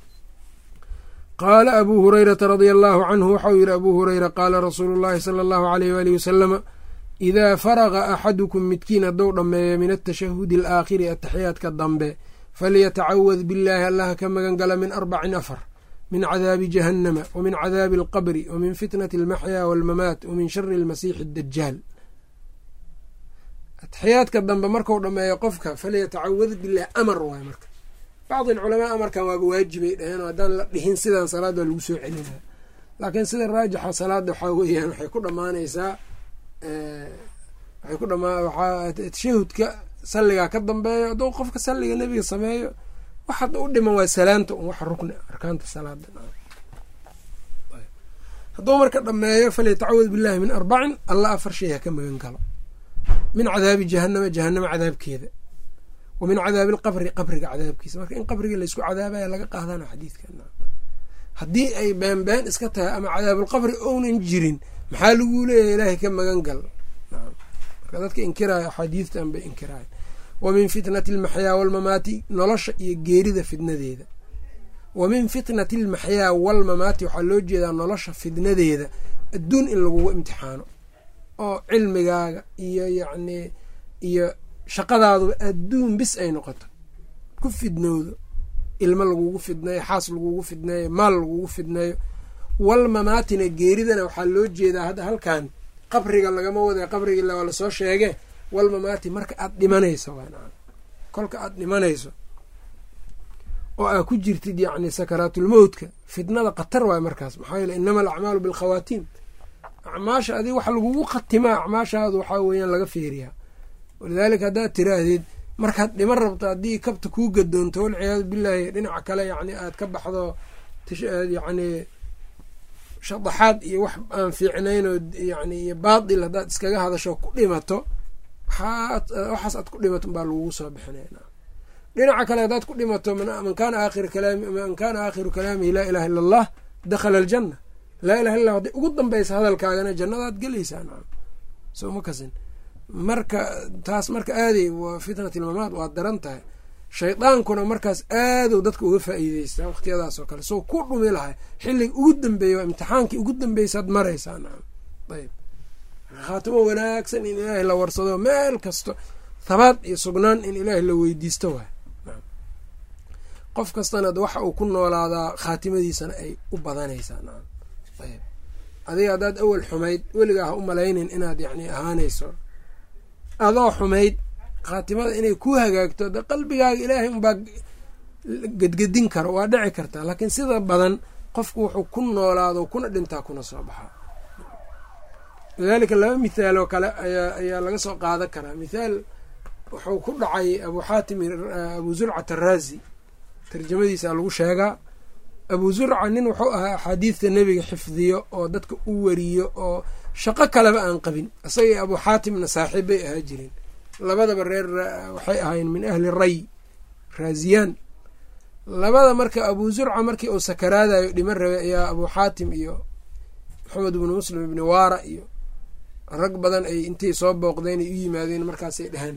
qaala abuu hurayrata radia allaahu canhu waxau yihi abuu hureyra qaala rasuulu llaahi sala allahu aleyh waalihi wasalama idaa faraqa axadukum midkiin hadduu dhammeeyo min atashahudi alaakhiri ataxiyaadka dambe falyatacawad billaahi allaha ka magan gala min arbacin afar min cadaabi jahannama wa min cadaabi alqabri wa min fitnati almaxyaa waalmamaat wa min shari almasiixi addajaal ataxiyaadka dambe marku dhammeeyo qofka falyatacawad billahi amar waay marka bacdi alculamaa amarkan waaba waajibay dhaheen oo haddaan la dhihin sidan salaad waa lagu soo celinaya laakiin sida raajixa salaada waxaa weeyaan waxay ku dhammaanaysaa waxay ku dhamaa waxaa tashahudka salligaa ka dambeeyo hadduu qofka salliga nebiga sameeyo wax hadda u dhiman waa salaanta un wax rukni arkaanta salaada hadduu marka dhameeyo falyatacawad billahi min arbacin alla afar shay ha ka magan galo min cadaabi jahanama jahanama cadaabkeeda wa min cadaabi alqabri qabriga cadaabkiisa marka in qabriga laysku cadaabaya laga qaadana xadiidka haddii ay beenbeen iska tahay ama cadaabulqabri ounan jirin maxaa laguu leeyahay ilaahay ka magan gal marka dadka inkiraayo axaadiistan bay inkiraayo wa min fitnati almaxyaa walmamaati nolosha iyo geerida fitnadeeda wa min fitnati almaxyaa walmamaati waxaa loo jeedaa nolosha fitnadeeda adduun in lagugu imtixaano oo cilmigaaga iyo yacnii iyo shaqadaaduba adduun bis ay noqoto ku fidnowdo ilmo lagugu fidneeyo xaas lagugu fidneeyo maal lagugu fidneeyo walmamaatina geeridana waxaa loo jeedaa hadda halkan qabriga lagama wada qabriga waa lasoo sheege walmamaati marka aad dhimanayso kolka aad dhimanayso oo aa ku jirtid yacni sakaraatulmowtka fitnada khatar waay markaas maxaa yeele inama alacmaalu bilkhawaatiim acmaasha adig wax lagugu khatimaa acmaashaadu waxaa weeyaan laga feeriyaa walidaalika haddaad tiraahdid markaad dhiman rabto haddii kabta kuu gadoonto walciyaadu billaahi dhinaca kale yacni aad ka baxdo yacni shadaxaad iyo wax aan fiicnayn oo yani iyo baatil haddaad iskaga hadasho ku dhimato waxaas aad ku dhimato baa lagugu soo bixinayna dhinaca kale haddaad ku dhimato man kaana aakhiru kalaami man kaana aakhiru kalaamihi laa ilaha illa allah dakhala aljanna laa ilaha illa hadday ugu dambaysa hadalkaagana jannadaad gelaysaa nacam soo ma kasin marka taas marka aaday waa fitnat ilmamaad waa daran tahay shaydaankuna markaas aadow dadka uga faa'iideystaa waqtiyadaas oo kale soo ku dhumi lahay xilliga ugu dambeeya waa imtixaankii ugu dambeysaad maraysaa nacam ayb khaatimo wanaagsan in ilaahay la warsado meel kasto thabaad iyo sugnaan in ilaahay la weydiisto waay qof kastana waxa uu ku noolaadaa khaatimadiisana ay u badanaysaa nacam ayb adiga haddaad awel xumayd weligaa ha u malaynin inaad yacni ahaanayso adoo xumayd khaatimada inay ku hagaagto de qalbigaaga ilaahay unbaa gedgedin karo waa dhici kartaa laakiin sida badan qofku wuxuu ku noolaado kuna dhintaa kuna soo baxaa lidaalika laba mithaal oo kale ayaa ayaa laga soo qaadan karaa mithaal wuxuu ku dhacay abu xaatim abu zurcat araazi tarjamadiisa lagu sheegaa abu zurca nin wuxuu ahaa axaadiidta nebiga xifdiyo oo dadka u wariyo oo shaqo kaleba aan qabin isagii abu xaatimna saaxiib bay ahaa jireen labadaba reer waxay ahayn min ahli ray raaziyaan labada marka abu zurca markii uu sakaraadayo dhiman rabay ayaa abu xaatim iyo maxamed ibnu muslim ibni waara iyo rag badan ay intay soo booqdeen ay u yimaadeen markaasay dhaheen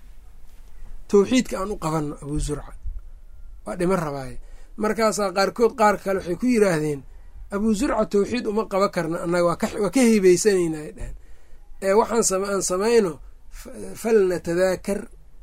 tawxiidka aan u qabanno abu zurca waa dhiman rabaaye markaasaa qaarkood qaar kale waxay ku yiraahdeen abu zurca tawxiid uma qaban karna annaga waa ka heybeysanayna ay dhaheen ee waxaan aan samayno falnatadaakar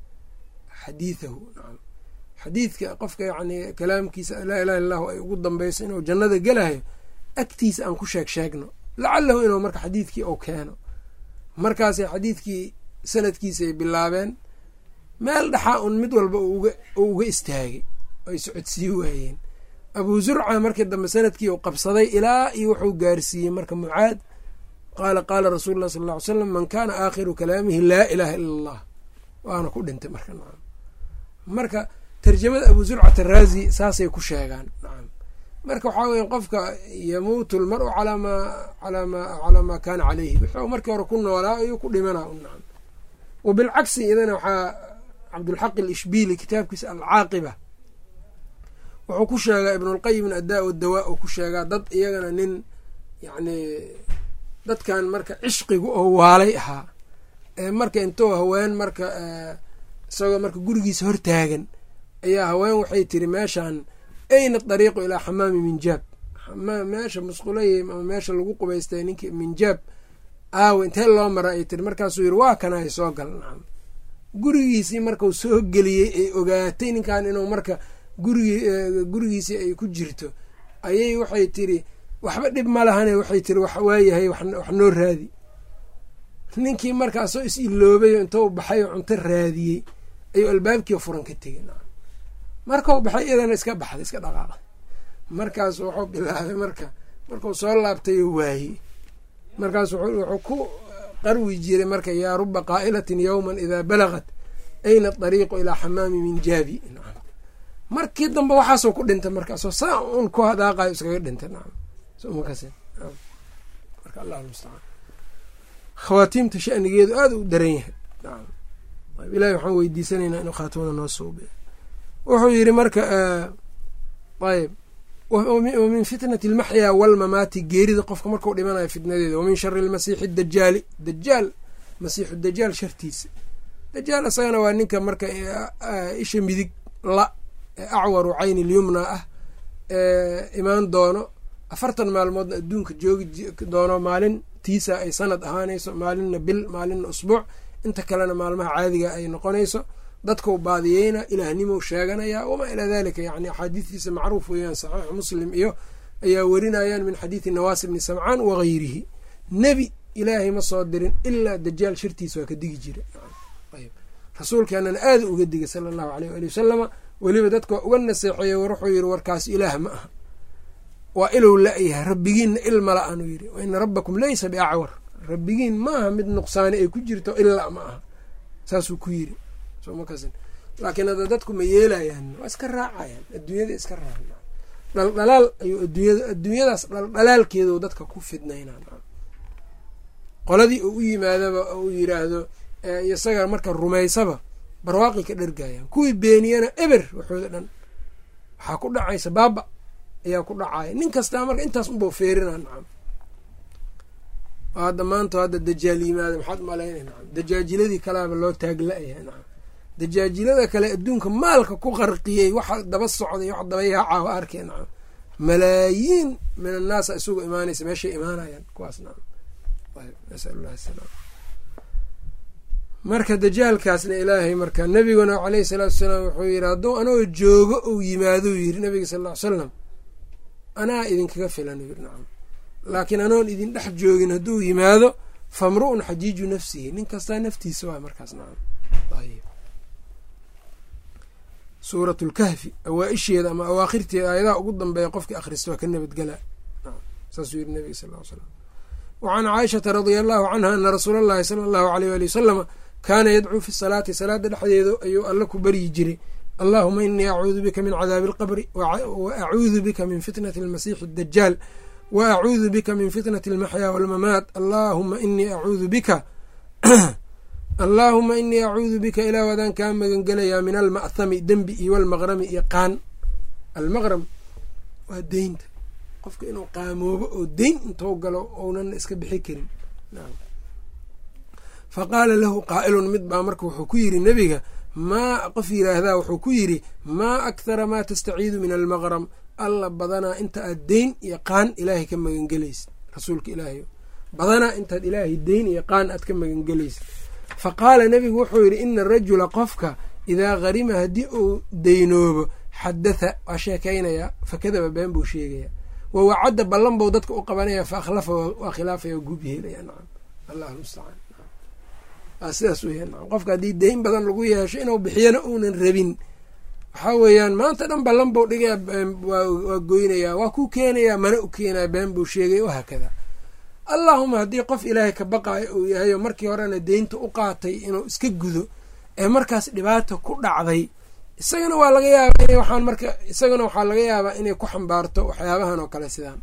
xadiidahu nacam xadiidka qofka yacni kalaamkiisa laa ilaha illahu ay ugu dambeyso inuu jannada gelayo agtiisa aan ku sheeg sheegno lacalahu inuu marka xadiidkii uu keeno markaasay xadiidkii sanadkiisaay bilaabeen meel dhaxaa un mid walba uu uga istaagay ay socodsii waayeen abuu zurca markii dambe sanadkii uu qabsaday ilaa iyo wuxuu gaarsiiyey marka mucaad qaala qaala rasuulu llah sal ll ly slam man kaana aakhiru kalaamihi laa ilaaha ila allah waana ku dhintay marka nacam marka tarjamada abuu zurcat araazi saasay ku sheegaan nacam marka waxaa weya qofka yamuutu lmaru calaa maa calaa maa calaa maa kaana caleyhi wuxuu markii hore ku noolaa ayuu ku dhimanaa u nacam wa bilcagsi idana waxaa cabdulxaq alishbiili kitaabkiisa alcaaqiba wuxuu ku sheegaa ibnulqayim adaa wadawaa uu ku sheegaa dad iyagana nin yacni dadkan marka cishqigu oo waalay ahaa ee marka intuu haween marka isagoo marka gurigiisa hortaagan ayaa haween waxay tiri meeshan ayna dariiqu ilaa xamaami minjaab meesha musqulay ama meesha lagu qubaystay ninkii minjaab aawe intee loo mara ay tiri markaasuu yiri waa kana ay soo gal nacam gurigiisii markau soo geliyey ay ogaatay ninkan inuu marka gurigi gurigiisii ay ku jirto ayay waxay tiri waxba dhib ma lahane waxay tiri wax waayahay wax noo raadi ninkii markaasoo is iloobayo intou baxay oo cunto raadiyey ayuu albaabkii furan ka tegey nacam markau baxay iyadana iska baxday iska dhaqaaqay markaas wuxuu bilaabay marka markuu soo laabtayo waayey markaas wuxuu ku qarwi jiray marka yaa ruba qaa'ilatin yowman idaa balagat ayna dariiqu ilaa xamaami minjaabi nacam markii dambe waxaasoo ku dhintay markaasoo saa un ku hadaaqayo iskaga dhintay nacam somakas marka allah mustacaan khawaatiimta shanigeedu aada u daran yahay nacam ilahi waxaan weydiisanaynaa inuu khaatimada noo suubiyo wuxuu yidhi marka ayb wa min fitnati almaxyaa walmamaati geerida qofka markuu dhimanayo fitnadeeda wamin shari lmasiixi dajaali dajaal masiixu dajaal shartiisa dajaal isagana waa ninka marka isha midig la acwaru cayni lyumna ah imaan doono afartan maalmoodna adduunka joogi doono maalin tiisa ay sanad ahaanayso maalinna bil maalinna usbuuc inta kalena maalmaha caadiga ay noqonayso dadkau baadiyeyna ilaahnimou sheeganaya wamaa ilaa dalika yani axaadiistiisa macruuf weeyaan saxiixu muslim iyo ayaa werinayaan min xadiidi nawaasi bni samcaan wagayrihi nebi ilaahay ma soo dirin ilaa dajaal shartiisa waa ka digi jira rasuulkeenana aada uga digay sala allahu aleyh ali wasalama weliba dadka waa uga naseexeeye wuxuu yiri warkaas ilaah ma aha waa ilow la-yahay rabbigiinna ilma la-anuu yiri waina rabbakum laysa biacwar rabbigiin ma aha mid nuqsaani ay ku jirto ilaa ma aha saasuu ku yiri laakiin hadda dadku ma yeelayaan waa iska raacayaan adduunyada iska raaca dhaldhalaal ayuu adduunyada adduunyadaas dhaldhalaalkeedu dadka ku fidnaynaa qoladii uu u yimaadaba uu yiraahdo isaga marka rumaysaba barwaaqi ka dhergayaan kuwii beeniyana eber waxooda dhan waxaa ku dhacaysa baaba ayaa ku dhacaya nin kastaa marka intaas unbau feerinaa nacam hadda maanta hadda dajaal yimaada maxaad malaynay nacam dajaajiladii kalaaba loo taagla-yahay nacam dajaajilada kale adduunka maalka ku qarqiyey waxa daba socday wax daba yaacaa waa arkay nacam malaayiin min annaasa isugu imaanaysa meeshay imaanayaan kuwaas nacam nasalullahi asalaam marka dajaalkaasna ilaahay marka nebiguna caleyhi salaatu wasalaam wuxuu yidhi hadduu anagoo joogo uu yimaadou yiri nabiga sal ll ly salam anaa idinkaga filan yiri nacam laakiin anoon idin dhex joogin hadduu yimaado famru-un xajiiju nafsihi nin kastaa naftiisa waa markaas nacam suurat lkahfi awaa-isheeda ama awaakhirteeda aayadaha ugu dambeeya qofkii akhrista waa ka nabadgela saasuu yiri nabiga sal l slam wacan caaishata radia allahu canha ana rasuula allahi sala allahu aleyh ali wasalama kaana yadcuu fi salaati salaada dhexdeedu ayuu alla ku baryi jiray allahuma inii acuudu bika min cadaabi alqabri wa acuudu bika min fitnati almasiixi adajaal wa acuudu bika min fitnati almaxyaa walmamaat allahuma inii acuudu bika allaahuma inii acuudu bika ilaah adaan kaa magangelayaa min alma'thami dembi iyo walmaqrami iyo qaan almaqram waa deynta qofka inuu qaamoobo oo deyn intou galo ounan iska bixi karin fa qaala lahu qaa'ilun mid baa marka wuxuu ku yiri nebiga maa qof yiraahdaa wuxuu ku yidhi maa akhara maa tastaciidu min almaqram alla badanaa inta aad deyn iyo qaan ilaahay ka magangelaysid rasuulka ilaahay badanaa intaad ilaahay deyn iyo qaan aad ka magangelaysid fa qaala nebigu wuxuu yidhi ina arajula qofka idaa harima haddii uu deynoobo xadatha waa sheekaynayaa fakadaba been buu sheegayaa wa wacadda ballan bou dadka u qabanaya fa akhlafa waa khilaafaya guub yeelaya nacam allahu mustacaan waa sidaas weya nacam qofka haddii deyn badan lagu yeesho inuu bixiyana uunan rabin waxaa weeyaan maanta dhan ballan bou dhigaya waa goynayaa waa ku keenayaa mana u keenaya been buu sheegaya wahaakada allaahuma haddii qof ilaahay ka baqaayo uu yahay oo markii horena deynta u qaatay inuu iska gudo ee markaas dhibaata ku dhacday isagana waa laga yaabaa in waxaan marka isagana waxaa laga yaabaa inay ku xambaarto waxyaabahan oo kale sidaan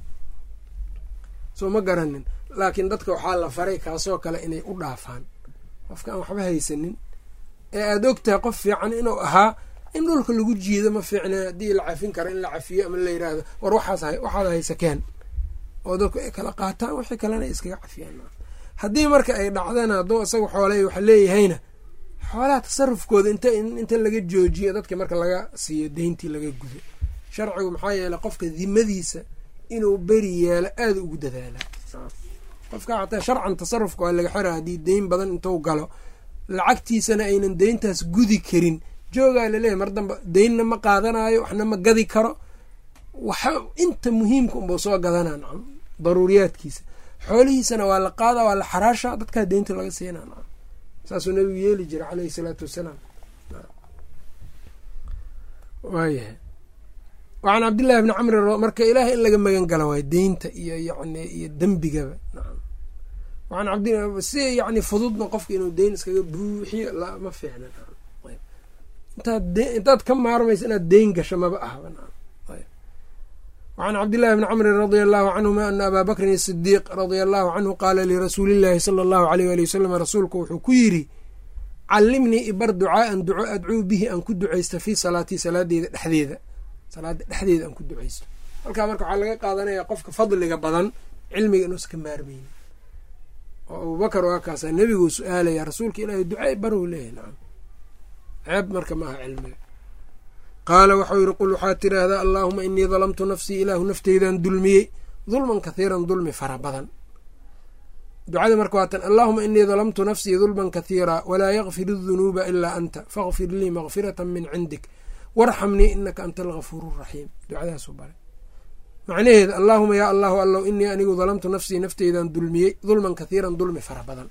soo ma garanin laakiin dadka waxaa la faray kaasoo kale inay u dhaafaan qofka aan waxba haysanin ee aada ogtahay qof fiican inuu ahaa in dhulka lagu jiido ma fiicna haddii la cafin karo in la cafiyo ama la yiraahdo war waxaas waxaad haysakeen oo dadku ay kala qaataan wixii kalena ay iskaga cafiyaan haddii marka ay dhacdana hadduu isaga xoole waxa leeyahayna xoolaha tasarufkooda inta inta laga joojiyo dadka marka laga siiyo deyntii laga gudo sharcigu maxaa yeeley qofka dimadiisa inuu beri yeelo aada ugu dadaalaa qofka xataa sharcan tasarufka waa laga xira haddii deyn badan intuu galo lacagtiisana aynan deyntaas gudi karin joogaa laleeyahy mar damba deynna ma qaadanayo waxna ma gadi karo waxa inta muhiimka unbau soo gadanaa nacam daruuriyaadkiisa xoolihiisana waa la qaadaa waa la xaraasha dadkaa deynta laga siinaa nacam saasuu nabigu yeeli jira caleyhi salaatu wassalaam waayahay wacan cabdillahi bni camri marka ilaahay in laga magan gala waay deynta iyo yani iyo dembigaba nacam waan cabd si yani fududna qofka inuu deyn iskaga buuxiyo ma fiicna intaad ka maarmaysa inaad deyn gasho maba ahba wacan cabdillahi bni camrin radia allahu canhuma ana abaa bakrin asidiiq radia allahu canhu qaala lirasuulillahi sala allahu aleyh ali wasalam rasuulku wuxuu ku yidhi callimnii ibar ducaaan duco adcuu bihi aan ku ducaysto fii salaatii salaadeeda dhexdeeda salaada dhexdeeda aan ku ducaysto halkaa marka waxaa laga qaadanaya qofka fadliga badan cilmiga inuuska maarmeynin oo abubakar waa kaasa nebiguu su-aalaya rasuulka ilaahay ducey baruu leeyahy nacam ceeb marka ma aha cilmiga qaala waxau yihi qul waxaad tiraahdaa allaahuma inii dalamtu nafsii ilaahu nafteydan dulmiyey dulman kathiiran dulmi fara badan ducada marka waa tan allaahuma inii dalamtu nafsii dulman kathiira walaa yakfir adunuuba ilaa anta fakfir lii makfirata min cindik warxamnii inaka anta algafuuru raxiim ducadaasu bare macnaheeda allaahuma yaa allahu allow inii anigu dalamtu nafsii nafteydan dulmiyey dulman kathiiran dulmi fara badan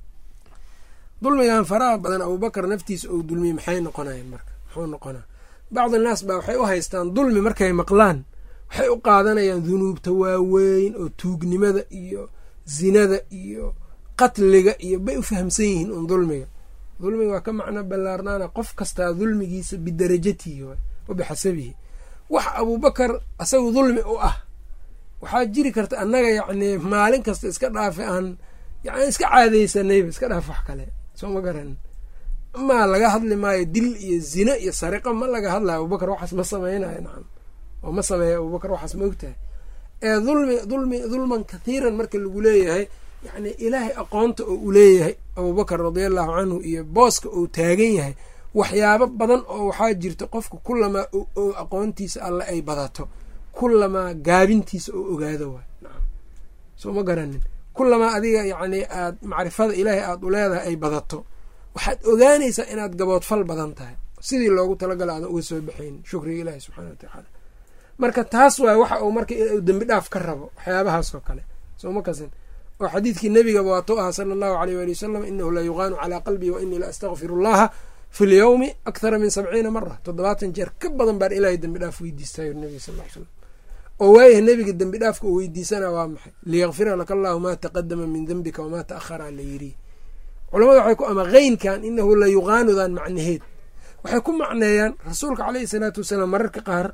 dulmigan faraha badan abubakar naftiisa ou dulmiyey maxay noqonayan marka muxuu noqonaa bacdi naas baa waxay u haystaan dulmi markay maqlaan waxay u qaadanayaan dunuubta waaweyn oo tuugnimada iyo zinada iyo qatliga iyo bay u fahamsan yihiin un dulmiga dulmiga waa ka macno ballaarnaana qof kastaa dulmigiisa bidarajatihi wa bixasabihi wax abuubakar asagu dulmi u ah waxaa jiri karta annaga yacnii maalin kasta iska dhaafe aan yani iska caadaysanayba iska dhaaf wax kale soo ma garan amaa laga hadli maayo dil iyo zino iyo sariqo ma laga hadlayo abubakar waxaas ma sameynayo nacam oo ma sameeya abubakar waxaas ma ogtahay ee dulmi dulmi dulman kathiiran marka lagu leeyahay yacni ilaahay aqoonta oo u leeyahay abubakar radiallahu canhu iyo booska uu taagan yahay waxyaabo badan oo waxaa jirta qofka kulamaa oo aqoontiisa alle ay badato kulamaa gaabintiisa oo ogaado waay nacam soo ma garanin kulamaa adiga yacni aad macrifada ilaahay aada u leedahay ay badato waxaad ogaanaysaa inaad gaboodfal badan tahay sidii loogu talagala aadan uga soo baxaynin shukriga ilaahi subxana watacaala marka taas waay waxa uu marka inuu dembi dhaaf ka rabo waxyaabahaas oo kale soo ma kasin oo xadiidkii nebigaba waatuu ahaa sala allahu aleyh waali wasalam inahu la yuqaanu calaa qalbii wa inii la astakfiru allaha fi lyowmi akthara min sabciina mara toddobaatan jeer ka badan baan ilaahay dembi dhaaf weydiistayo nebiga sal l slam oo waayaha nebiga dembi dhaafka uu weydiisana waa maxay liyakfira laka allahu maa taqadama min dembika wamaa ta'ahara la yiri culamada waxay ku ama keynkan inahu la yuqaanudan macnaheed waxay ku macneeyaan rasuulka caleyhi salaatu wasalaam mararka qaar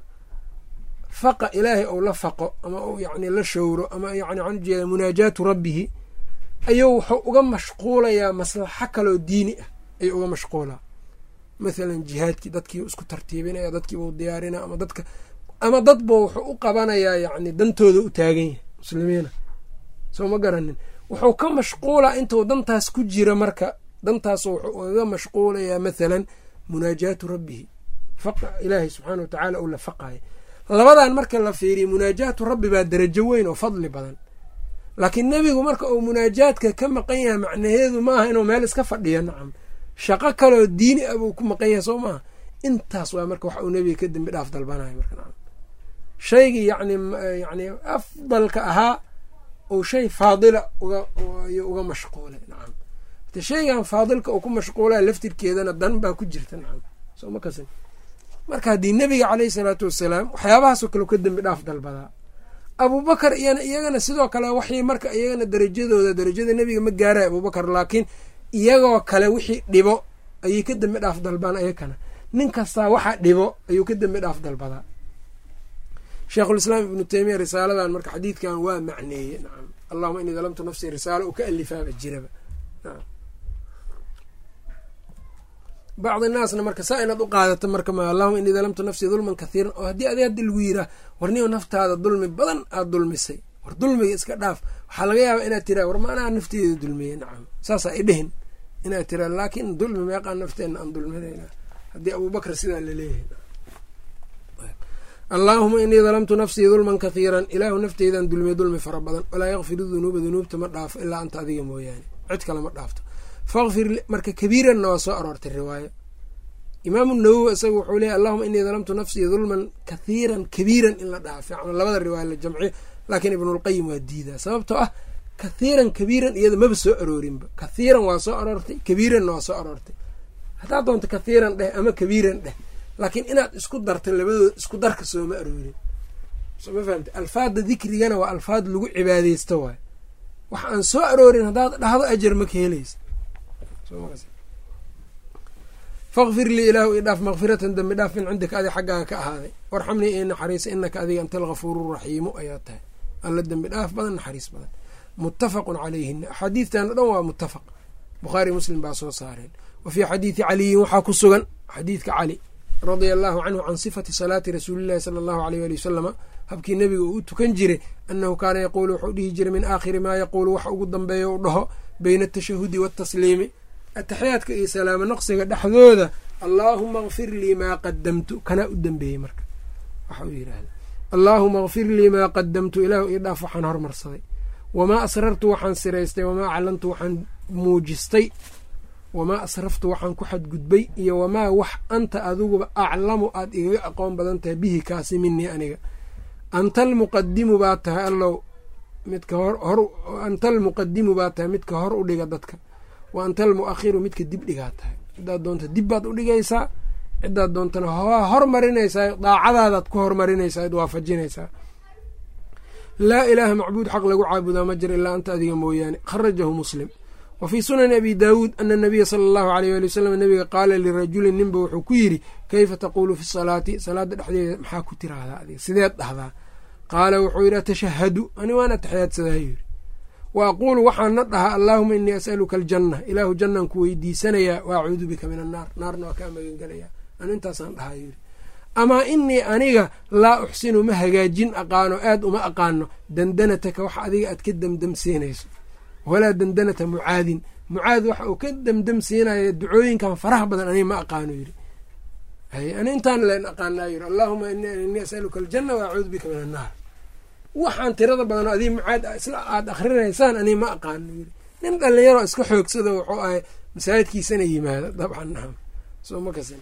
faqa ilaahay ou la faqo ama uu yani la showro ama yani waxaan ujeeda munaajaatu rabbihi ayuu wuxuu uga mashquulayaa maslaxo kaloo diini ah ayuu uga mashquulaa mathalan jihaadkii dadkii isku tartiibinaya dadkiibuu diyaarina ama dadka ama dadba wuxuu u qabanayaa yacni dantooda u taagan yahay muslimiina soo ma garanin wuxuu ka mashquulaa intuu dantaas ku jira marka dantaas wuxuu uga mashquulayaa mathalan munaajaatu rabbihi faqa ilaahay subxaana wa tacaala uu la faqaaya labadan marka la fiiriya munaajaatu rabbi baa darajo weyn oo fadli badan laakiin nebigu marka uu munaajaadka ka maqan yahay macnaheedu maaha inuu meel iska fadhiyo nacam shaqo kaloo diini ah buu ku maqan yahay soo maaha intaas waa marka wax uu nebiga ka dembi dhaaf dalbanayo marka nacam shaygii yani yani afdalka ahaa uu shay faadila ugaayuu uga mashquulay nacam hate shaygan faadilka uu ku mashquulaya laftirkeedana dan baa ku jirta nacam soo ma kasin marka haddii nebiga caleyhi salaatu wasalaam waxyaabahaasoo kale ka dembi dhaaf dalbadaa abubakar iyana iyagana sidoo kale waxay marka iyagana darajadooda darajada nebiga ma gaaraya abubakar laakiin iyagoo kale wixii dhibo ayay ka dembi dhaaf dalbaan ayakana nin kastaa waxa dhibo ayuu ka dembi dhaaf dalbadaa sheikhulislaam ibnu teymiya risaaladan marka xadiidkan waa macneeye nacam allahuma inii dalamtu nafsii risaalo uu ka alifaaba jiraba nacam bacdi naasna marka saa inaad u qaadato marka ma allahuma inii dalamtu nafsii dulman kathiiran oo haddii adi haddi lagu yiraa warniyo naftaada dulmi badan aada dulmisay war dulmiga iska dhaaf waxaa laga yaabaa inaad tiraa war ma anaa nafteeda dulmiyey nacam saasaa idhihin inaad tiraa laakiin dulmi meeqaa nafteenna aan dulminayna haddii abubakr sidaa laleeyahay allaahuma inii dalamtu nafsii dulman kathiiran ilaahu nafteydan dulmiye dulmi fara badan walaa yakfiru dunuuba dunuubta ma dhaafo ilaa anta adiga mooyaane cid kale ma dhaafto fakfir marka kabiiranna waa soo aroortay riwaayo imaamu nawowi isaga wuxuu leeyay allahuma inii dalamtu nafsii dulman kathiiran kabiiran in la dhaha fiican labada riwaaya la jamciyo laakiin ibnulqayim waa diidaa sababtoo ah kathiiran kabiiran iyada maba soo aroorinba kathiiran waa soo aroortay kabiiranna waa soo aroortay haddaa doonta kathiiran dheh ama kabiiran dheh laakiin inaad isku darta labadooda isku darka sooma aroorin soma fahamte alfaadda dikrigana waa alfaad lagu cibaadeysto waay wax aan soo aroorin haddaad dhahdo ajar ma ka helaysa fakfir lii ilaahu ii dhaaf makfiratan dembi dhaaf min cindika adi xaggaaga ka ahaaday warxamnii ii naxariisa inaka adiga anta algafuuru raxiimu ayaa tahay alla dembi dhaaf badan naxariis badan muttafaqun calayhina axaadiidtan o dhan waa muttafaq bukhaari muslim baa soo saareen wa fii xadiidi caliyin waxaa ku sugan xadiidka cali radia allahu canhu can sifati salaati rasuulillahi sala allahu aleyh ali wasalama habkii nebiga uu u tukan jiray annahu kaana yaquulu wuxuu dhihi jiray min aakhiri maa yaquulu wax ugu dambeeya u dhaho beyna atashahudi waatasliimi ataxiyaadka iyo salaamo naqsiga dhexdooda allaahuma kfir lii maa qadamtu kanaa u dambeeyey marka waxa uu yidhaahda allaahuma kfir lii maa qadamtu ilaahu ii dhaaf waxaan hormarsaday wamaa asrartu waxaan siraystay wamaa aclantu waxaan muujistay wamaa asraftu waxaan ku xadgudbay iyo wamaa wax anta adiguba aclamu aad igaga aqoon badan tahay bihi kaasi minii aniga anta almuqadimu baa tahay allow midka hor anta almuqadimu baa tahay midka hor u dhiga dadka wa anta almu'akhiru midka dib dhigaa tahay cidaad doonta dib baad u dhigaysaa cidaad doontana waa hormarinaysaa daacadaadaad ku hormarinaysaa ad waafajinaysaa laa ilaaha macbuud xaq lagu caabudaa ma jiro ilaa anta adiga mooyaane kharajahu muslim wa fii sunani abi daawuud ana nabiya sala allahu aleyh ali wasalam nabiga qaala lirajulin ninba wuxuu ku yidhi kayfa taquulu fi salaati salaada dhexdeeda maxaa ku tiraahdaa adiga sideed dhahdaa qaala wuxuu yidhi atashahadu ani waan ataxiyaadsadaa yidhi wa aquulu waxaana dhahaa allaahuma inii as'aluka aljanna ilaahu jannaan ku weydiisanayaa wa acuudu bika min annaar naarna waa kaa magangelayaa anu intaasaan dhahaa yidhi amaa inii aniga laa uxsinu ma hagaajin aqaano aad uma aqaano dandanataka wax adiga aad ka demdemsiinayso walaa dandanata mucaadin mucaad waxa uu ka demdemsiinaya ducooyinkan faraha badan aniga ma aqaano yidhi ani intaan len aqaanaa yidhi allaahuma inii as'aluka aljanna wa acuudu bika min annaar waxaan tirada badan adiga mucaad isla aada akrinaysaan aniga ma aqaano yidhi nin dhalinyaroo iska xoogsado wuxuu ahay masaajidkiisana yimaado dabcan naam soo ma kasin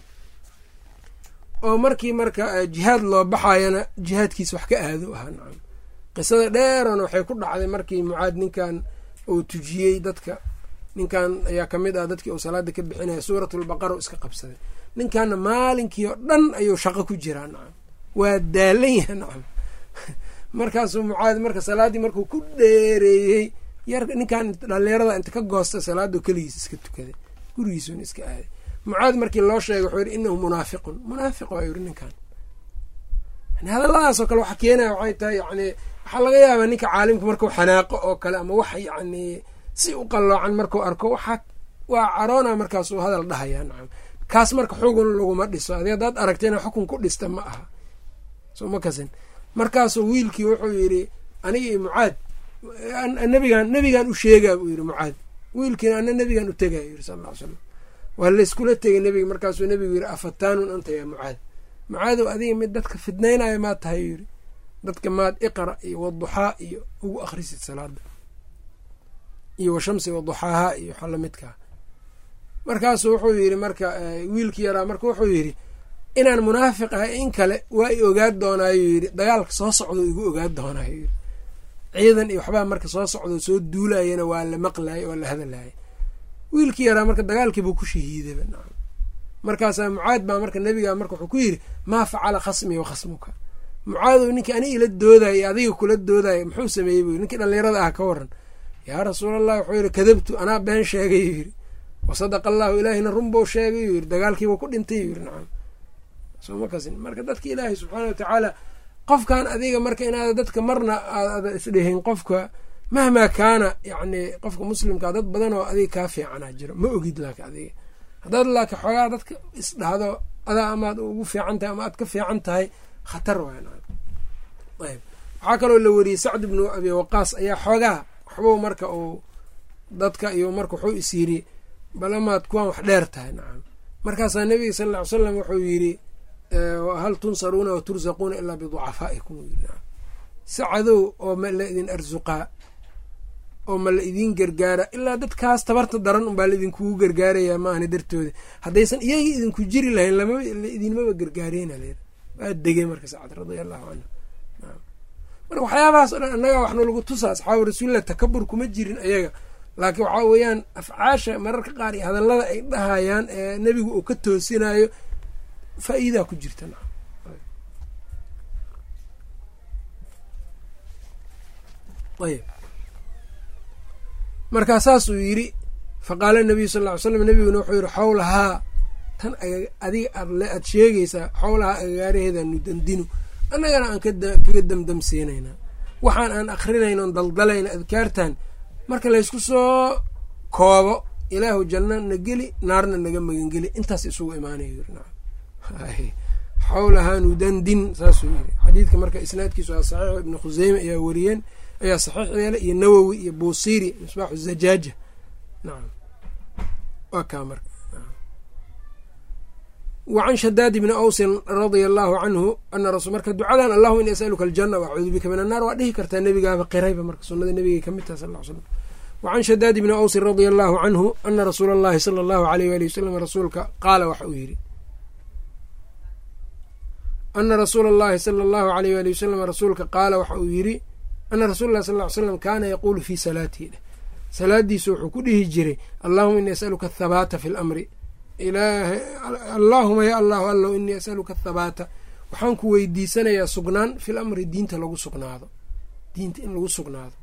oo markii marka jihaad loo baxayana jihaadkiis wax ka aado ahaa nacam qisada dheerona waxay ku dhacday markii mucaad ninkan uu tujiyey dadka ninkan ayaa kamid ah dadkii uu salaada ka bixinaya suuratulbaqara iska qabsaday ninkanna maalinkii oo dhan ayuu shaqo ku jiraa nacam waa daalan yaha nacam markaasuu mucaad marka salaaddii markuu ku dheereeyey yar ninkan dhalinyarada inta ka goosta salaado keligiis iska tukaday gurigiisuna iska aaday mucaad markii loo sheegay wuxuu yidhi inahu munaafiqun munaafiq waa yidhi ninkan yani hadalladaasoo kale waxa keenaya waxay tahay yani waxaa laga yaabaa ninka caalimka markuu xanaaqo oo kale ama wax yacni si u qalloocan markuu arko waxaa waa caroona markaasuu hadal dhahayaa nacam kaas marka xugun laguma dhiso adi haddaad aragtayna xukun ku dhista ma aha soo ma kasin markaasuu wiilkii wuxuu yidhi aniga iyo mucaad nabigan nebigan u sheegaa buu yidhi mucaad wiilkiina ana nebigan u tegaya yidhi sal ll ly slam waa layskula tegay nebiga markaasuu nebigu yidhi afataanun anta yaa mucaad mucaadow adiga mid dadka fidnaynaya maad tahay yidhi dadka maad iqra iyo waduxaa iyo ugu akhrisid salaada iyo washamsi waduxaaha iyo waxa lamidkaa markaasuu wuxuu yidhi marka wiilkii yaraa marka wuxuu yidhi inaan munaafiq ahay in kale waa i ogaan doonaayo yidhi dagaalka soo socdo igu ogaan doonaayo yidhi ciidan iyo waxbaa marka soo socdo soo duulayana waa la maqlayo oo la hadalayo wiilkii yaraa marka dagaalkiibuu ku shahiidaba nacam markaasaa mucaad baa marka nebigaa marka wuxuu ku yidhi maa facala khasmii wa khasmuka mucaadow ninkii ani ila doodaya adiga kula doodaya muxuu sameeyey buu ninkii dhallinyarada ah ka waran yaa rasuulallah wuxuu yidhi kadabtu anaa been sheegay yuu yidhi wasadaqa allahu ilaahina runbou sheegay yuu yidhi dagaalkiibuu ku dhintay yuu yidhi nacam soo ma kasin marka dadka ilaahay subxaana wa tacaala qofkan adiga marka inaada dadka marna aada isdhehin qofka mahmaa kaana yacni qofka muslimkaa dad badan oo adiga kaa fiicanaa jiro ma ogid laakin adiga haddaad laakiin xoogaa dadka isdhahdo adaa amaad ugu fiican tahay ama aad ka fiican tahay khatar waayb waxaa kaloo la weriyey sacd ibnu abi waqaas ayaa xoogaa waxbuu marka uu dadka iyo marka wuxuu is yiri bal amaad kuwaan wax dheer tahay nacam markaasaa nebiga sal ll ly slam wuxuu yidhi hal tunsaruuna wa tursaquuna ilaa biducafaa'ikum sacadow oo ma la idin arsuqaa oo ma la idiin gargaara ilaa dadkaas tabarta daran unbaa la idinkugu gargaarayaa ma ahna dartooda haddaysan iyagii idinku jiri lahayn lama idinmaba gargaareyna leer waa degay marka sacad radia allahu canhu marka waxyaabahaas o dhan annagaa waxna lagu tusa asxaabu rasuulilah takabur kuma jirin ayaga laakiin waxaa weeyaan afcaasha mararka qaar iyo hadallada ay dhahayaan ee nebigu uu ka toosinayo faa-iidaa ku jirta nacam ayb markaa saasuu yidhi faqaala nabiyu sal ll ly slam nebiguna wuxuu yidhi xawlahaa tan adiga aad aad sheegaysaa xawlahaa agagaaraheedaanu dandinu annagana aan kaga damdamsiinaynaa waxaan aan akrinayno on daldalayna adkaartan marka laysku soo koobo ilaahu janno na geli naarna naga magangeli intaas isugu imaanayo yiri nacam xawlahaa nudandin saasuu yiri xadiidka marka isnaadkiisu waa saxiix ibnu khuseyme ayaa wariyeen ayaa saxiix yeelay iyo nawowi iyo buusiri misbaaxu zajaaja nacam waa kaa marka wa can shadaad ibni awsin radia allaahu canhu ana rasul marka ducadan allahuma ini asaluka aljana wacuudu bika min annaar waa dhihi kartaa nebigaaba qirayba marka sunada nebigay ka mid taha sal l slam wacan shadaad ibni awsin radia allaahu canhu ana rasuula allahi sala allahu aleyh waali wasalam rasuulka qaala waxa uu yidhi ana rasuula allahi sala allahu aleyh waali wasalam rasuulka qaala waxa uu yidhi ana rasuula llahi sal ly slam kaana yaquulu fii salaatihi dheh salaadiisu wuxuu ku dhihi jiray allahuma ini asaluka athabaata fi lamri ilaahay allaahuma ya allahu allow inii asaluka athabaata waxaan ku weydiisanayaa sugnaan fil amri diinta lagu sugnaado diinta in lagu sugnaado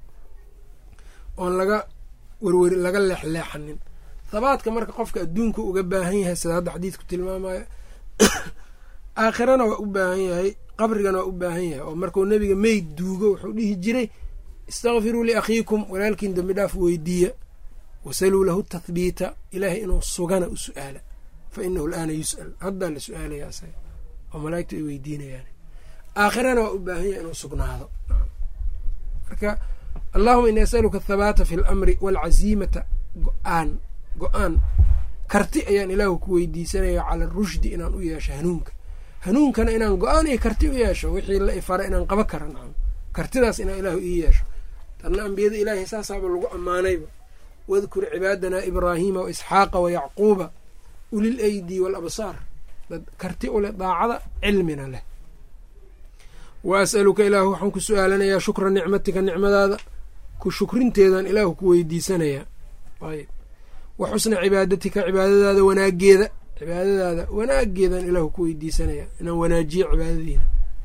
oon laga werweri laga leexleexanin thabaadka marka qofka adduunka uga baahan yahay sida hadda xadiidku tilmaamayo aakhirana waa u baahan yahay qabrigana waa u baahan yahay oo markuu nebiga meyd duugo wuxuu dhihi jiray istakfiruu liakhiikum walaalkiin dembi dhaaf weydiiya wasaluu lahu tathbiita ilaahay inuu sugana u su-aala fa inahu alaana yus'al haddaa la su-aalayaa isaga oo malaa'igtu ay weydiinayaan aakhirana waa u baahan yahay inuu sugnaado marka allahuma ini asaluka athabaata fi lamri waalcaziimata go-aan go-aan karti ayaan ilaahu ku weydiisanaya cala rushdi inaan u yeesho hanuunka hanuunkana inaan go-aan iyo karti u yeesho wixii la ifara inaan qaba kara nacam kartidaas inaan ilaahu ii yeesho tanna ambiyada ilaahay saasaaba lagu ammaanayba wadkur cibaadana ibraahiima wa isxaaqa wa yacquuba ulil aydi waalabsaar dad karti u leh daacada cilmina leh wa as'aluka ilaahu waxaan ku su-aalanayaa shukra nicmatika nicmadaada ku shukrinteedan ilaahu ku weydiisanayaa ayb wa xusna cibaadatika cibaadadaada wanaageeda cibaadadaada wanaageedan ilaahu ku weydiisanaya inaan wanaajiyo cibaadadiina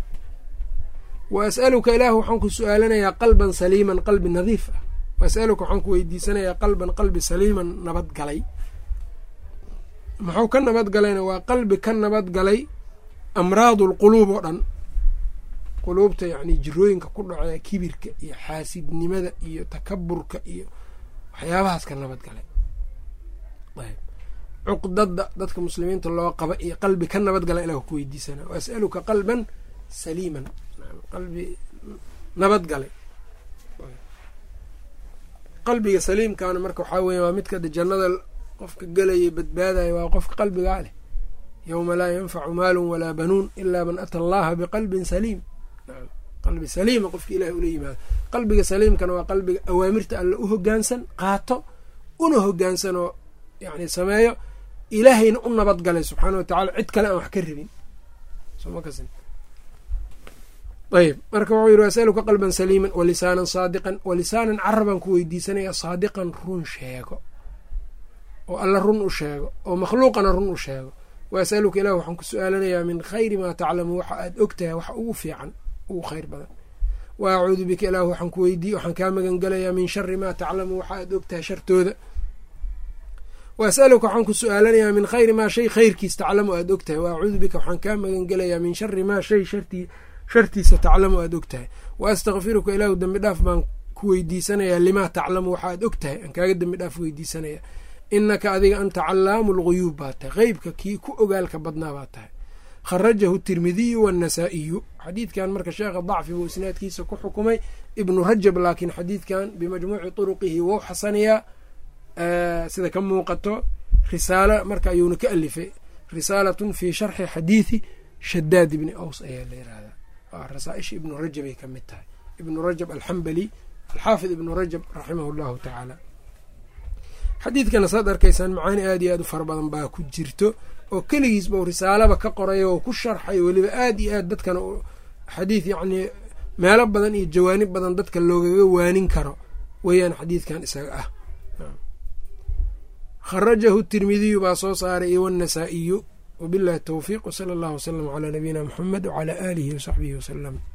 wa as'aluka ilaahu waxaan ku su-aalanayaa qalban saliiman qalbi nadiif ah wa as'aluka waxaan ku weydiisanayaa qalban qalbi saliiman nabadgalay muxuu ka nabadgalayna waa qalbi ka nabadgalay amraadu lquluub oo dhan quluubta yacni jirooyinka ku dhacee kibirka iyo xaasidnimada iyo takaburka iyo waxyaabahaas ka nabadgalay ayb cuqdada dadka muslimiinta loo qaba iyo qalbi ka nabadgala ilah ku weydiisana wa as'aluka qalban saliiman qalbi nabadgalay qalbiga saliimkaana marka waxaa weya waa midka jannada qofka gelaya badbaadaya waa qofka qalbigaa leh yowma laa yanfacu maalun walaa banuun ilaa man ata allaha biqalbin saliim qalbi saliima qofka ilahi ula yimaado qalbiga saliimkana waa qalbiga awaamirta alle u hogaansan qaato una hogaansan oo yani sameeyo ilaahayna u nabadgalay subxaana wa tacala cid kale aan wax ka rabin ayb marka wuxuu yiri asaluka qalban saliiman walisaanan saadiqan walisaanan carabaan ku weydiisanaya saadiqan run sheego oo alla run u sheego oo makhluuqana run u sheego wa asaluka ilah waxaan ku su-aalanayaa min khayri maa taclamu waxa aad og tahay waxa ugu fiican ugu khayr badan wa acuudu bika ilah waxaan ku weydiiy waxaan kaa magan gelayaa min shari maa taclamu waxa aad og tahay shartooda wa asaluka waxaan ku su-aalanayaa min khayri maa shay khayrkiis taclamu aad og tahay wa acuudu bika waxaan kaa magan gelayaa min shari maa shay shartii shartiisa taclamu aad og tahay wa astakfiruka ilaahu dembi dhaaf baan ku weydiisanayaa limaa taclamu waxa aad og tahay aan kaaga dembi dhaaf weydiisanaya inaka adiga anta callaamu lguyuub baa tahay qeybka kii ku ogaalka badnaa baa tahay kharajahu tirmidiyu waannasaa'iyu xadiidkan marka sheekha dacfi buu isnaadkiisa ku xukumay ibnu rajab laakiin xadiidkan bimajmuuci turuqihi wou xasanayaa sida ka muuqato risaalo marka ayuuna ka alifay risaalatun fii sharxi xadiidi shadaad ibni aws ayaa la yirahdaa rasaaisha ibnu rajabay ka mid tahay ibnu rajab alxambali alxaafid ibnu rajab raximah llahu tacaala xadiidkana saad arkaysaan macaani aad iyo aad u fara badan baa ku jirto oo keligiis bau risaalaba ka qoray oo ku sharxay weliba aad iyo aad dadkana xadiid yacnii meelo badan iyo jawaanib badan dadka loogaga waanin karo weeyaan xadiidkan isaga ah kharajahu tirmidiyu baa soo saaray iyo wannasaa'iyu wabillahi towfiiq wsala allahu wasalam calaa nabiyina muxamed wcalaa aalihi wasaxbihi wasalam